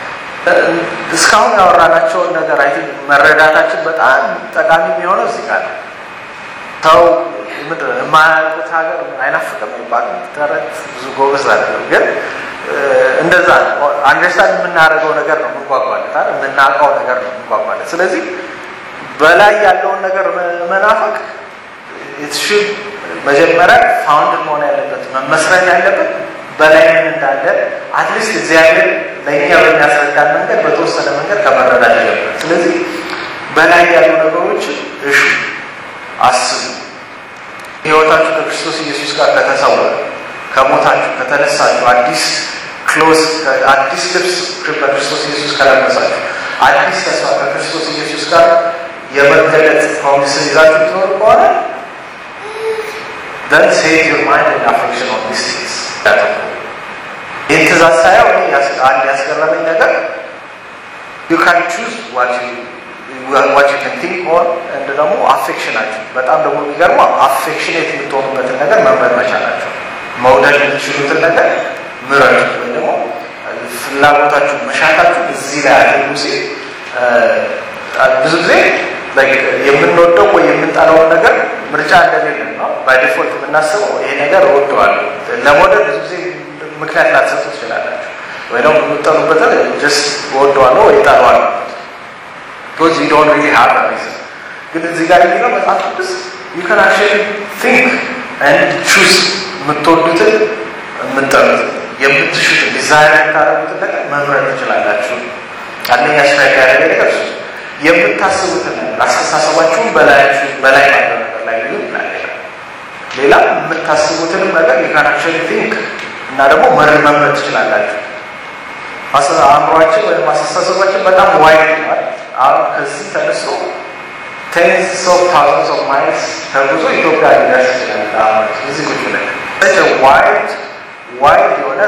እስካሁን ያወራናቸውን ነገር አይ መረዳታችን በጣም ጠቃሚ የሚሆነው እዚህ ጋር ነው። ሰው ምንድን ነው የማያውቁት ሀገር አይናፍቅም ይባላል ተረት ብዙ ጎበዝ አይደለም፣ ግን እንደዛ ነው። አንደርስታንድ የምናደርገው ነገር ነው የምንጓጓለት አይደል? የምናውቀው ነገር ነው የምንጓጓለት። ስለዚህ በላይ ያለውን ነገር መናፈቅ ኢትሹድ መጀመሪያ ፋውንድ መሆን ያለበት መመስረት ያለበት በላይ ምን እንዳለ አትሊስት እግዚአብሔር ለእኛ በሚያስረዳን መንገድ በተወሰነ መንገድ ከመረዳት ጀምረ ስለዚህ በላይ ያሉ ነገሮች እሹ አስቡ ህይወታችሁ ከክርስቶስ ኢየሱስ ጋር ከተሰወረ ከሞታችሁ ከተነሳችሁ አዲስ ክሎዝ አዲስ ልብስ በክርስቶስ ኢየሱስ ከለበሳችሁ አዲስ ተስፋ ከክርስቶስ ኢየሱስ ጋር የመገለጥ ፕሮሚስን ይዛችሁ ትኖር ከሆነ then save your mind and affection on these things ይህን ትእዛዝ ሳየው አንድ ያስገረመኝ ነገር you can choose what you what you can think on and ደግሞ አፌክሽናችሁ በጣም ደግሞ የሚገርመው አፌክሽኔት የምትሆኑበትን ነገር መምረጥ መቻላችሁ መውደድ የምትችሉትን ነገር ምረጡ ወይ ደግሞ ፍላጎታችሁ መሻታችሁ እዚህ ላይ አድርጉ ሲል ብዙ ጊዜ የምንወደው ወይ የምንጠላውን ነገር ምርጫ እንደሌለ ነው ባይዲፎልት የምናስበው ይሄ ነገር እወደዋለሁ ለመውደድ ብዙ ጊዜ ምክንያት ላትሰጡ ትችላላችሁ ወይ ደግሞ የምጠሉበትን ጀስት እወደዋለሁ ወይ እጠላዋለሁ ቢኮዝ ዩ ዶንት ሪሊ ሃቭ አ ሪዝን ግን እዚህ ጋር የሚለው መጽሐፍ ቅዱስ ዩ ካን አክቹዋሊ ቲንክ ኤንድ ቹዝ የምትወዱትን የምትጠሉትን የምትሹትን ዲዛይር የምታደርጉትን ነገር መምረጥ ትችላላችሁ አንደኛ ስትራይክ ያደረገ ነገር እሱ የምታስቡትን ነገር አስተሳሰባችሁን በላያችሁ በላይ ባለው ነገር ላይ ሊሆን ይችላል ሌላ የምታስቡትንም ነገር ዩ ካን አክቹዋሊ ቲንክ እና ደግሞ መር መምረጥ ትችላላችሁ አእምሯችን ወይም አስተሳሰባችን በጣም ዋይድ ነው አሁን ከዚህ ተነስቶ ቴንስ ኦፍ ታውዘንድስ ኦፍ ማይልስ ተጉዞ ኢትዮጵያ ሊደርስ ይችላል እዚህ ቁጭ ብለን ዋይድ ዋይድ የሆነ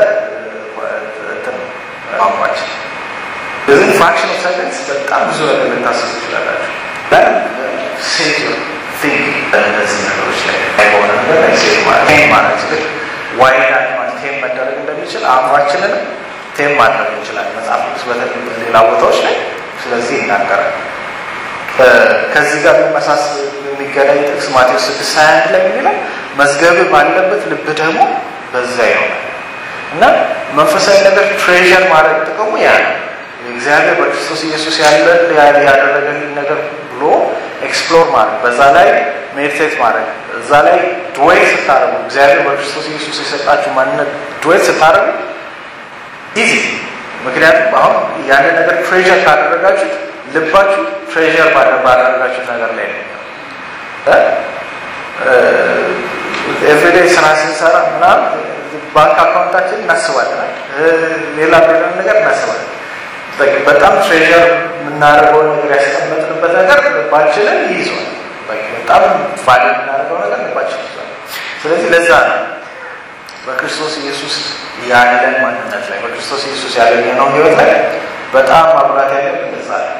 ቋንቋችን በዚህ ፍራክሽን ኦፍ ሰከንድስ በጣም ብዙ ነገር ልታስቡ ትችላላችሁ ሴት ቲንክ በእነዚህ ነገሮች ላይ በሆነ ነገር ላይ ሴት ማለት ቴም ማለት ልክ ዋይድ አኒማል ቴም መደረግ እንደሚችል አእምሯችንን ቴም ማድረግ እንችላል መጽሐፍ ቅዱስ በተለይ በሌላ ቦታዎች ላይ ስለዚህ ይናገራል ከዚህ ጋር የሚመሳስ የሚገናኝ ጥቅስ ማቴዎስ ስድስት ሀያ አንድ ላይ የሚለው መዝገብ ባለበት ልብ ደግሞ በዛ ይሆናል እና መንፈሳዊ ነገር ትሬዠር ማድረግ ጥቅሙ ያ ነው እግዚአብሔር በክርስቶስ ኢየሱስ ያለን ያደረገልን ነገር ብሎ ኤክስፕሎር ማድረግ በዛ ላይ ሜዲቴት ማድረግ እዛ ላይ ድዌት ስታደረጉ እግዚአብሔር በክርስቶስ ኢየሱስ የሰጣችሁ ማንነት ድዌት ስታደረጉ ኢዚ ምክንያቱም አሁን ያንን ነገር ትሬዠር ካደረጋችሁት ልባችሁ ትሬዠር ባደረጋችሁት ነገር ላይ ነው ኤቭሪዴይ ስራ ስንሰራ ምናምን ባንክ አካውንታችን እናስባለን ሌላ ሌላ ነገር እናስባለን በጣም ትሬዠር የምናደርገው ነገር ያስቀመጥንበት ነገር ልባችንን ይይዟል በጣም ቫሊ የምናደርገው ነገር ልባችን ይዟል ስለዚህ ለዛ ነው በክርስቶስ ኢየሱስ ያለን ማንነት ላይ በክርስቶስ ኢየሱስ ያገኘነው ህይወት ላይ በጣም ማብራት ያለን ለዛ ነው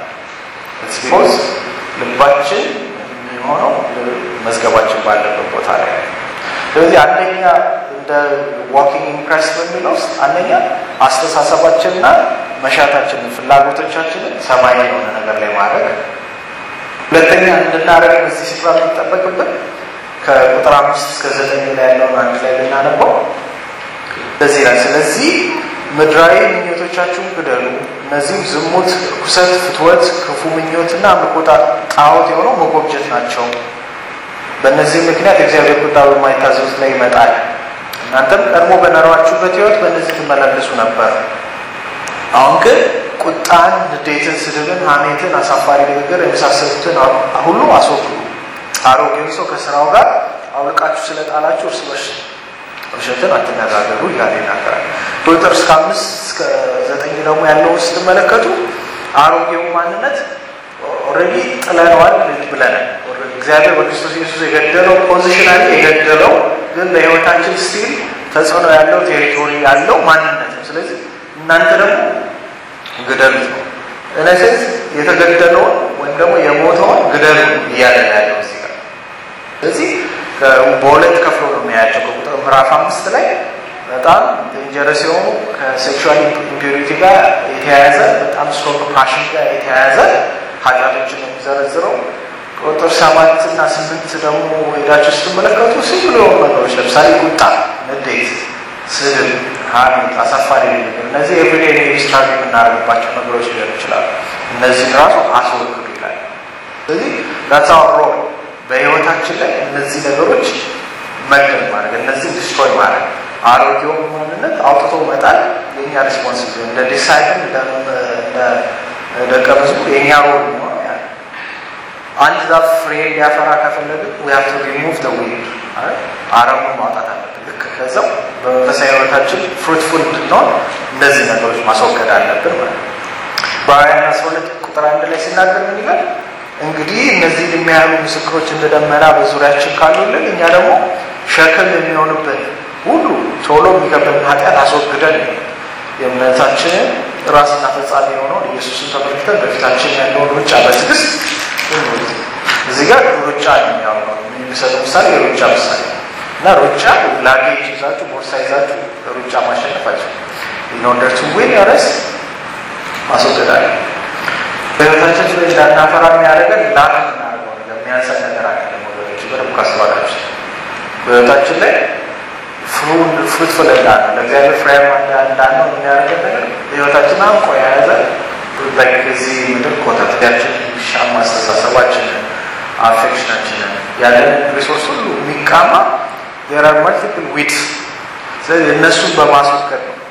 ቢኮዝ ልባችን የሚሆነው መዝገባችን ባለበት ቦታ ላይ ስለዚህ አንደኛ እንደ ዋኪንግ ኢምፕሬስ በሚለው ውስጥ አንደኛ አስተሳሰባችንና መሻታችንን ፍላጎቶቻችንን ሰማይ የሆነ ነገር ላይ ማድረግ ሁለተኛ እንድናደረግ በዚህ ስፍራ የሚጠበቅብን ከቁጥር አምስት እስከ ዘጠኝ ላይ ያለውን አንድ ላይ ልናነባው በዚህ ላይ ስለዚህ ምድራዊ ምኞቶቻችሁን ግደሉ እነዚህም ዝሙት ርኩሰት ፍትወት ክፉ ምኞትና ምቆጣ ጣዖት የሆነው መጎብጀት ናቸው በእነዚህ ምክንያት የእግዚአብሔር ቁጣ በማይታዘዙት ላይ ይመጣል እናንተም ቀድሞ በኖራችሁበት ህይወት በእነዚህ ትመላለሱ ነበር አሁን ግን ቁጣን ንዴትን ስድብን ሀሜትን አሳፋሪ ንግግር የመሳሰሉትን ሁሉ አስወግዱ አሮጌውን ሰው ከስራው ጋር አውልቃችሁ ስለጣላችሁ እርስ በርስ ውሸትን አትነጋገሩ እያለ ይናገራል ቁጥር እስከ አምስት እስከ ዘጠኝ ደግሞ ያለውን ስትመለከቱ አሮጌው ማንነት ኦልሬዲ ጥለነዋል ብለናል እግዚአብሔር በክርስቶስ ኢየሱስ የገደለው ፖዚሽናሊ የገደለው ግን ለህይወታችን ስቲል ተጽዕኖ ያለው ቴሪቶሪ ያለው ማንነት ነው ስለዚህ እናንተ ደግሞ ግደሉት ነው እነዚህ የተገደለውን ወይም ደግሞ የሞተውን ግደሉ እያለ ያለው እዚህ ጋር ስለዚህ በሁለት ከፍሎ ነው የሚያያቸው ከቁጥር ምዕራፍ አምስት ላይ በጣም ዴንጀረስ የሆኑ ከሴክሹዋል ኢምፒሪቲ ጋር የተያያዘ በጣም ስትሮንግ ፓሽን ጋር የተያያዘ ኃጢአቶችን ነው የሚዘረዝረው ቁጥር ሰባት እና ስምንት ደግሞ ሄዳችሁ ስትመለከቱ ሲምፕል የሆኑ ነገሮች ለምሳሌ ቁጣ ንዴት ስድብ ሀሜት አሳፋሪ ነገር እነዚህ ኤቭሪዴ ስትራግ የምናደርግባቸው ነገሮች ሊሆኑ ይችላሉ እነዚህን ራሱ አስወግዱ ይላል ስለዚህ ዳትስ ሮል በህይወታችን ላይ እነዚህ ነገሮች መግደል ማድረግ እነዚህ ዲስትሮይ ማድረግ አሮጌው ማንነት አውጥቶ መጣል የኛ ሪስፖንሲብል እንደ ዲሳይፕል እንደ ደቀ መዝሙር የኛ ሮል ነው አንድ ዛፍ ፍሬ ሊያፈራ ከፈለግን ዊ ሃቭ ቱ ሪሙቭ ዘ ዊድ አረሙን ማውጣት አለብን ልክ ከዛው በመንፈሳዊ ህይወታችን ፍሩትፉል እንድንሆን እነዚህ ነገሮች ማስወገድ አለብን ማለት ነው። በዕብራውያን አስራ ሁለት ቁጥር አንድ ላይ ሲናገር ምን ይላል? እንግዲህ እነዚህ የሚያሉ ምስክሮች እንደ ደመና በዙሪያችን ካሉልን እኛ ደግሞ ሸክም የሚሆንብን ሁሉ ቶሎ የሚከብድን ኃጢአት አስወግደን የእምነታችንን ራስና ፈጻሚ የሆነውን ኢየሱስን ተመልክተን በፊታችን ያለውን ሩጫ በትዕግስት እንሩጥ። እዚህ ጋር ሩጫ የሚያው የሚሰጠው ምሳሌ የሩጫ ምሳሌ እና ሩጫ ላጌጅ ይዛችሁ ቦርሳ ይዛችሁ ሩጫ ማሸነፋችሁ ኢንኦርደር ቱ ዊን ረስ ማስወገድ አለ። በህይወታችን ላይ እንዳናፈራ የሚያደርገን ላክ የምናደርገው ነገር የሚያንሰን ነገር አለ። ወገኖች በደንብ ካስተዋላችሁ በህይወታችን ላይ ፍሩትፉል እንዳለ ለእግዚአብሔር ፍሬያማ እንዳንሆን የሚያደርገን ነገር ህይወታችን አንቆ የያዘ በዚህ ምድር ኮተትያችን ሻማ አስተሳሰባችንን አፌክሽናችንን ያለንን ሪሶርስ ሁሉ የሚቃማ ዜር አር መልቲፕል ዊድስ ስለዚህ እነሱን በማስወገድ ነው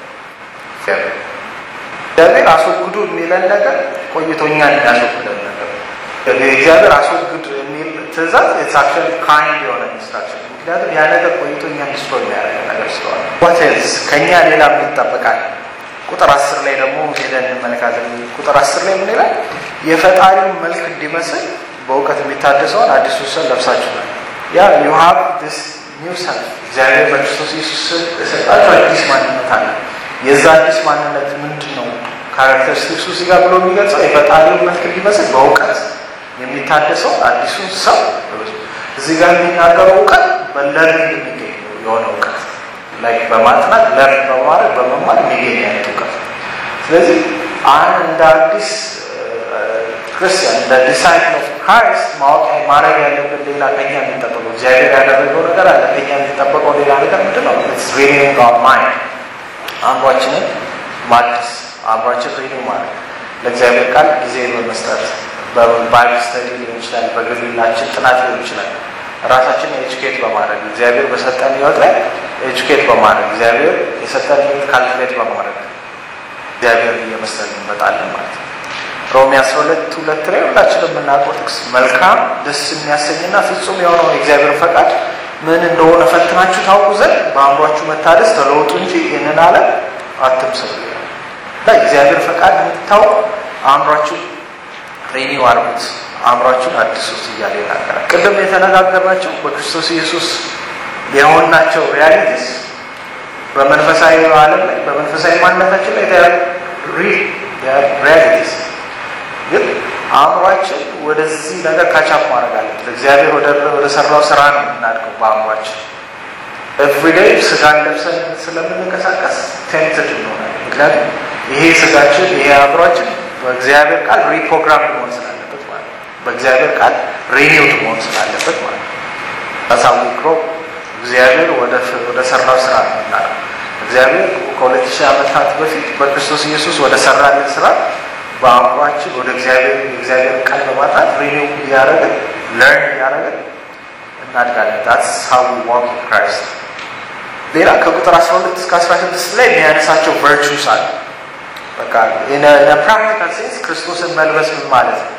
እግዚአብሔር አስወግዱ የሚለን ነገር ቆይቶኛል የሚያስወግደን ነገር እግዚአብሔር አስወግድ የሚል ትእዛዝ የሳክሽን ካይንድ የሆነ ኢንስትራክሽን ምክንያቱም ያ ነገር ቆይቶኛ ሚስቶ የሚያደርገ ነገር ስለሆነ ዋትዝ ከእኛ ሌላ ምን ይጠበቃል ቁጥር አስር ላይ ደግሞ ሄደን እንመለካለን ቁጥር አስር ላይ ምን ይላል የፈጣሪውን መልክ እንዲመስል በእውቀት የሚታደሰውን አዲሱ ሰው ለብሳችኋል ያ ዩ ሃቭ ዲስ ኒው ሰልፍ እግዚአብሔር በክርስቶስ ኢየሱስ የሰጣችሁ አዲስ ማንነት አለ የዛ አዲስ ማንነት ምንድን ነው ካራክተሪስቲክሱ እዚህ ጋር ብሎ የሚገልጸው የፈጣሪውን መልክ እንዲመስል በእውቀት የሚታደሰው አዲሱን ሰው እዚህ ጋር የሚናገረው እውቀት በለርኒንግ የሚገኝ የሆነ እውቀት ላይ በማጥናት ለርን በማድረግ በመማር የሚገኝ አይነት እውቀት ስለዚህ አንድ እንደ አዲስ ክርስቲያን እንደ ዲሳይፕል ኦፍ ክራይስት ማወቅ ማድረግ ያለብን ሌላ ከኛ የሚጠበቀው እግዚአብሔር ያደረገው ነገር አለ ከኛ የሚጠበቀው ሌላ ነገር ምንድን ነው ሪኒንግ አወር ማይንድ አእምሯችንን ማደስ አእምሯችን ሪኒው ማድረግ ለእግዚአብሔር ቃል ጊዜ በመስጠት በባይብል ስተዲ ሊሆን ይችላል በግላችን ጥናት ሊሆን ይችላል ራሳችንን ኤጁኬት በማድረግ እግዚአብሔር በሰጠን ህይወት ላይ ኤጁኬት በማድረግ እግዚአብሔር የሰጠን ህይወት ካልኩሌት በማድረግ እግዚአብሔር እየመሰል እንመጣለን ማለት ነው ሮሜ 12 ሁለት ላይ ሁላችንም የምናውቀው ጥቅስ መልካም ደስ የሚያሰኝና ፍጹም የሆነው የእግዚአብሔር ፈቃድ ምን እንደሆነ ፈትናችሁ ታውቁ ዘንድ በአእምሯችሁ መታደስ ተለውጡ እንጂ ይህንን አለም አትምሰሉ እና እግዚአብሔር ፈቃድ እንድታውቁ አእምሯችሁ ሬኒው አርጉት አእምሯችሁን አድሱት እያለ ይናገራል ቅድም የተነጋገርናቸው በክርስቶስ ኢየሱስ የሆንናቸው ሪያሊቲስ በመንፈሳዊ ዓለም ላይ በመንፈሳዊ ማንነታችን ላይ ሪያሊቲስ ግን አእምሯችን ወደዚህ ነገር ካቻፕ ማድረግ አለበት እግዚአብሔር ወደ ሰራው ስራ ነው የምናድገው በአእምሯችን ኤቭሪዴይ ስጋን ለብሰን ስለምንንቀሳቀስ ቴምትድ እንሆናል ምክንያቱም ይሄ ስጋችን ይሄ አእምሯችን በእግዚአብሔር ቃል ሪፕሮግራም መሆን ስላለበት ማለት ነው በእግዚአብሔር ቃል ሪኒውድ መሆን ስላለበት ማለት ነው አሳውቅሮ እግዚአብሔር ወደ ሰራው ስራ ነው የምናደርገው እግዚአብሔር ከሁለት ሺህ ዓመታት በፊት በክርስቶስ ኢየሱስ ወደ ሰራልን ስራ በአእምሯችን ወደ እግዚአብሔር የእግዚአብሔር ቃል በማጣት ሪኒው እያደረግን ለርን እያደረግን እናድጋለን ዳትስ ሀው ዋክ ክራይስት ሌላ ከቁጥር 12 እስከ 16 ላይ የሚያነሳቸው ቨርቹስ አሉ በቃ ፕራክቲካል ሴንስ ክርስቶስን መልበስ ምን ማለት ነው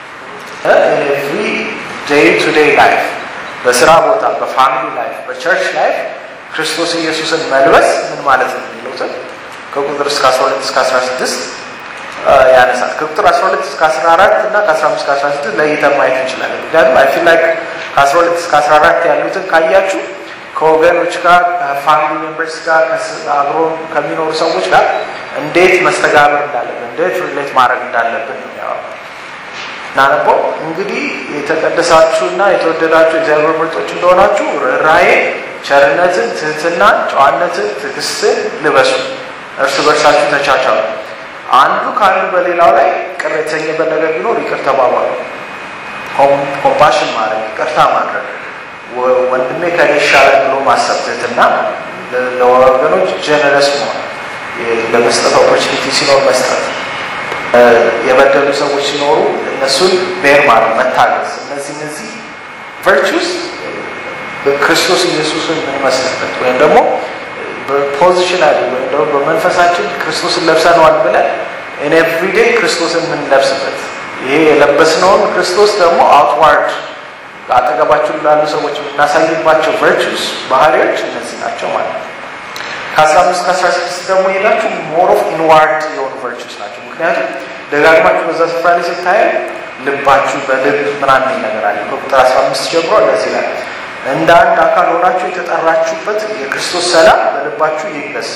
ኤቭሪ ዴይ ቱ ዴይ ላይፍ በስራ ቦታ በፋሚሊ ላይፍ በቸርች ላይፍ ክርስቶስ ኢየሱስን መልበስ ምን ማለት ነው የሚሉትን ከቁጥር እስከ 12 እስከ 16 ያነሳል ከቁጥር 12 እስከ 14 እና ከ15 እስከ 16 ለይተን ማየት እንችላለን ምክንያቱም አይ ፊል ላይክ ከ12 እስከ 14 ያሉትን ካያችሁ ከወገኖች ጋር ከፋሚሊ ሜምበርስ ጋር አብሮ ከሚኖሩ ሰዎች ጋር እንዴት መስተጋብር እንዳለብን እንዴት ሪሌት ማድረግ እንዳለብን ነው የሚያወራው እናነበው እንግዲህ የተቀደሳችሁና የተወደዳችሁ እግዚአብሔር ምርጦች እንደሆናችሁ ርኅራኄ ቸርነትን ትህትናን ጨዋነትን ትዕግስትን ልበሱ እርስ በርሳችሁ ተቻቻሉ አንዱ ከአንዱ በሌላው ላይ ቅር የተሰኘበት ነገር ቢኖር ይቅር ተባባሉ ኮምፓሽን ማድረግ ይቅርታ ማድረግ ወንድሜ ከኔ ይሻላል ብሎ ማሰብ ትህትና ለወገኖች ጀነረስ መሆን ለመስጠት ኦፖርቹኒቲ ሲኖር መስጠት የበደሉ ሰዎች ሲኖሩ እነሱን ቤር ማድረግ መታገዝ እነዚህ እነዚህ ቨርቹስ በክርስቶስ ኢየሱስን የምንመስልበት ወይም ደግሞ በፖዚሽናሊ ወይም ደግሞ በመንፈሳችን ክርስቶስን ለብሰነዋል ብለን እኔ ኤቭሪዴይ ክርስቶስን የምንለብስበት ይሄ የለበስነውን ክርስቶስ ደግሞ አውትዋርድ አጠገባችሁ ላሉ ሰዎች የምናሳይባቸው ቨርቹስ ባህሪዎች እነዚህ ናቸው ማለት ነው ከአስራ አምስት ከአስራ ስድስት ደግሞ ሄዳችሁ ሞር ኦፍ ኢንዋርድ የሆኑ ቨርቹስ ናቸው። ምክንያቱም ደጋግማችሁ በዛ ስፍራ ላይ ስታየ ልባችሁ በልብ ምናምን የሚል ነገር አለ። ከቁጥር አስራ አምስት ጀምሮ እንደዚህ ላይ እንደ አንድ አካል ሆናችሁ የተጠራችሁበት የክርስቶስ ሰላም በልባችሁ ይግለጽ።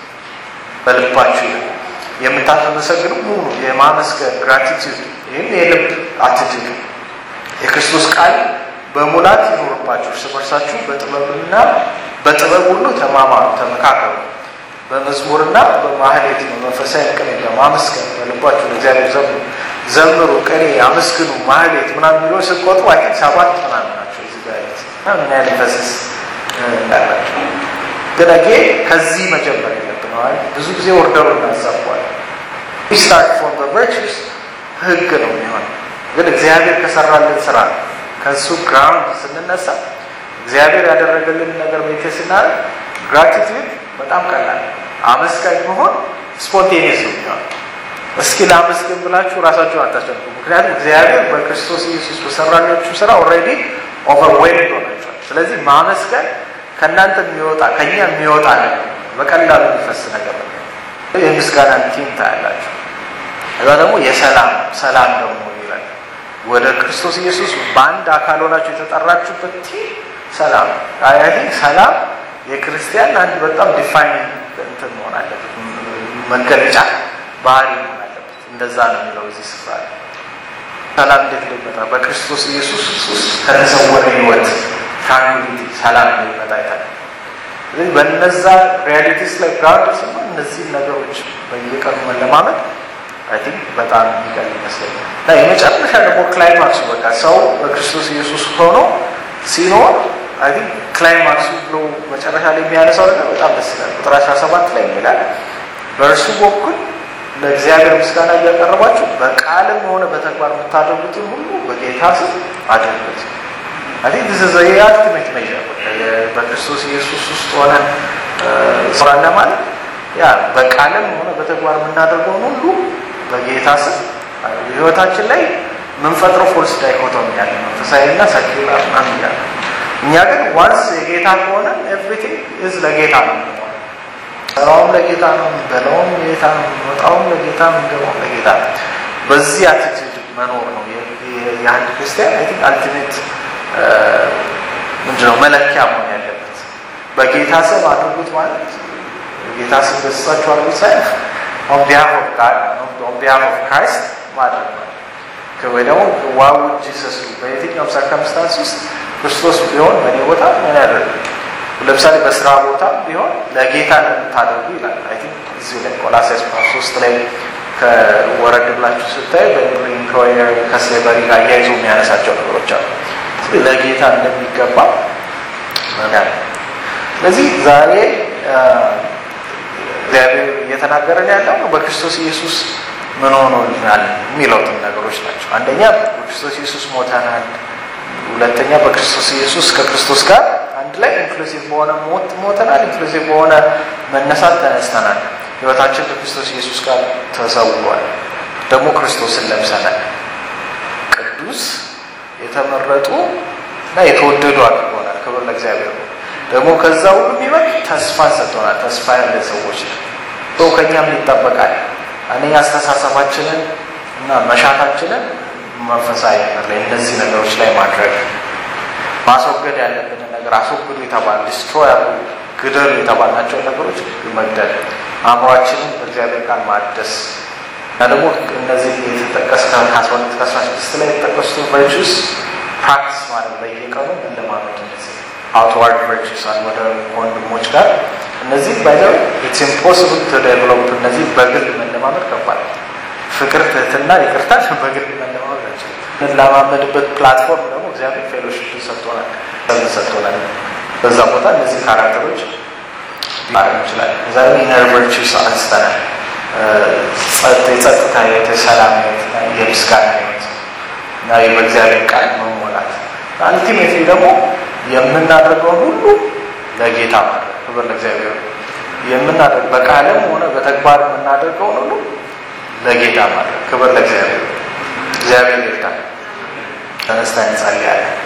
በልባችሁ የምታመሰግኑ ሙሉ የማመስገን ግራቲቲዩድ፣ ይህም የልብ አትቲዩድ የክርስቶስ ቃል በሙላት ይኖርባችሁ። እርስ በርሳችሁ በጥበብና በጥበብ ሁሉ ተማማሩ፣ ተመካከሩ። በመዝሙርና በማህሌት ነው መንፈሳዊ ቅኔ በማመስገን በልባችሁ ለእግዚአብሔር ዘምሩ ዘምሩ፣ ቅኔ አመስግኑ፣ ማህሌት ምናምን የሚለው ስቆጥሩ አይ ቲንክ ሰባት ምናምን ናቸው። እዚህ ጋር ያሉት እና ምን ያህል ፈስስ እንዳላቸው ግን አጌ ከዚህ መጀመር የለብን። ብዙ ጊዜ ወርደሩ እናዛቧል። ስታርት ፎር ቨርቹስ ህግ ነው የሚሆን ግን እግዚአብሔር ከሰራልን ስራ ከእሱ ግራውንድ ስንነሳ እግዚአብሔር ያደረገልን ነገር ቤቴ ስናደርግ ግራቲቲዩድ በጣም ቀላል አመስጋኝ መሆን ስፖንቴኒየስ ነው የሚሆን እስኪ ለአመስግን ብላችሁ ራሳችሁን አታስጨንቁ ምክንያቱም እግዚአብሔር በክርስቶስ ኢየሱስ በሰራላችሁ ስራ ኦልሬዲ ኦቨርዌልድ ሆናችኋል ስለዚህ ማመስገን ከእናንተ የሚወጣ ከኛ የሚወጣ ነገር በቀላሉ የሚፈስ ነገር ነው የምስጋና ቲም ታያላችሁ እዛ ደግሞ የሰላም ሰላም ደግሞ ይላል ወደ ክርስቶስ ኢየሱስ በአንድ አካል ሆናችሁ የተጠራችሁበት ቲም ሰላም አይ ቲንክ ሰላም የክርስቲያን አንድ በጣም ዲፋይኒንግ እንትን መሆን አለበት መገለጫ ባህሪ መሆን አለበት እንደዛ ነው የሚለው እዚህ ስፍራ ሰላም እንዴት ሊመጣ በክርስቶስ ኢየሱስ ውስጥ ከተሰወረ ህይወት ትራንኩሊቲ ሰላም ሊመጣ ይታል ስለዚህ በነዛ ሪያሊቲስ ላይ ግራውንድ ስማ እነዚህን ነገሮች በየቀኑ መለማመድ አይ ቲንክ በጣም የሚቀል ይመስለኛል እና የመጨረሻ ደግሞ ክላይማክሱ በቃ ሰው በክርስቶስ ኢየሱስ ሆኖ ሲኖር አይ ቲንክ ክላይማክሱ ብሎ መጨረሻ ላይ የሚያነሳው ነገር በጣም ደስ ይላል ቁጥር 17 ላይ የሚላል በእርሱ በኩል ለእግዚአብሔር ምስጋና እያቀረባችሁ በቃልም ሆነ በተግባር የምታደርጉትን ሁሉ በጌታ ስም አድርጉት አይ ቲንክ ዲስ ኢዝ የአልቲሜት ሜዥር በክርስቶስ ኢየሱስ ውስጥ ሆነ ስራለ ማለት ያ በቃልም ሆነ በተግባር የምናደርገውን ሁሉ በጌታ ስም ህይወታችን ላይ የምንፈጥረው ፎልስ ዳይኮቶሚ ያለ መንፈሳዊና ሰኪላር ምናምን እያለ እኛ ግን ዋንስ የጌታ ከሆነ ኤቭሪቲንግ ኢዝ ለጌታ ነው ሰራውም ለጌታ ነው በለውም ለጌታ ነው የሚወጣውም ለጌታ ነው የሚገባውም ለጌታ ነው በዚህ አቲቲዩድ መኖር ነው የአንድ ክርስቲያን አይ ቲንክ አልቲሜት ምንድነው መለኪያ መሆን ያለበት በጌታ ስም አድርጉት ማለት ጌታ ስም ገጽጻችሁ አድርጉት ሳይሆን ኦን ቢሃፍ ኦፍ ጋድ ኦን ቢሃፍ ኦፍ ክራይስት ማድረግ ነው ወይ ደግሞ ዋው ጂሰስ በየትኛውም ሰርከምስታንስ ውስጥ ክርስቶስ ቢሆን በእኔ ቦታ ምን ያደርግ ለምሳሌ በስራ ቦታ ቢሆን ለጌታ እንደምታደርጉ ይላል አይ ቲንክ እዚሁ ላይ ቆላሲያስ ምዕራፍ ሶስት ላይ ከወረድ ብላችሁ ስታዩ በኢምፕሎየር ከስሌቨሪ ጋር እያይዞ የሚያነሳቸው ነገሮች አሉ ለጌታ እንደሚገባ ያለ ስለዚህ ዛሬ እግዚአብሔር እየተናገረን ያለው በክርስቶስ ኢየሱስ ምን ሆኖልናል የሚለውትን ነገሮች ናቸው አንደኛ በክርስቶስ ኢየሱስ ሞተናል ሁለተኛ በክርስቶስ ኢየሱስ ከክርስቶስ ጋር አንድ ላይ ኢንክሉሲቭ በሆነ ሞት ሞተናል ኢንክሉሲቭ በሆነ መነሳት ተነስተናል ህይወታችን ከክርስቶስ ኢየሱስ ጋር ተሰውሯል ደግሞ ክርስቶስን ለብሰናል ቅዱስ የተመረጡ እና የተወደዱ አድርጎናል ክብር ለእግዚአብሔር ነው ደግሞ ከዛ ሁሉ የሚበቅ ተስፋ ሰጥቶናል ተስፋ ያለ ሰዎች ሰው ከኛም ይጠበቃል አንደኛ አስተሳሰባችንን እና መሻታችንን መንፈሳዊ ነገር ላይ እነዚህ ነገሮች ላይ ማድረግ ማስወገድ ያለብንን ነገር አስወግዱ የተባል ዲስትሮ ያሉ ግደሉ የተባልናቸው ነገሮች መግደል አእምሯችንን በእግዚአብሔር ቃል ማደስ እና ደግሞ እነዚህ የተጠቀስ ከአስራ ሁለት ከአስራ ስድስት ላይ የተጠቀሱት ቨርቹስ ፕራክቲስ ማለት በየቀኑ መለማመድ እነዚህ አውትዋርድ ቨርቹስ አሉ ወደ ወንድሞች ጋር እነዚህ ባይዘው ኢትስ ኢምፖስብል ቱ ዴቨሎፕ እነዚህ በግል መለማመድ ከባድ ፍቅር ትህትና ይቅርታ በግል መለማመድ ናቸው እንለማመድበት ፕላትፎርም ደግሞ እግዚአብሔር ፌሎሽፕ ሰጥቶናል ሰጥቶናል በዛ ቦታ እነዚህ ካራክተሮች ማድረግ እንችላለን እዛ ደግሞ ኢነር ቨርቹስ አንስተናል የጸጥታ ህይወት የሰላም ህይወት የምስጋና ህይወት እና በእግዚአብሔር ቃል መሞላት አልቲሜትሊ ደግሞ የምናደርገውን ሁሉ ለጌታ ማድረግ ክብር ለእግዚአብሔር የምናደርግ በቃልም ሆነ በተግባር የምናደርገውን ሁሉ ለጌታ ማድረግ ክብር ለእግዚአብሔር እግዚአብሔር ይርዳል ተነስታ እንጸልያለን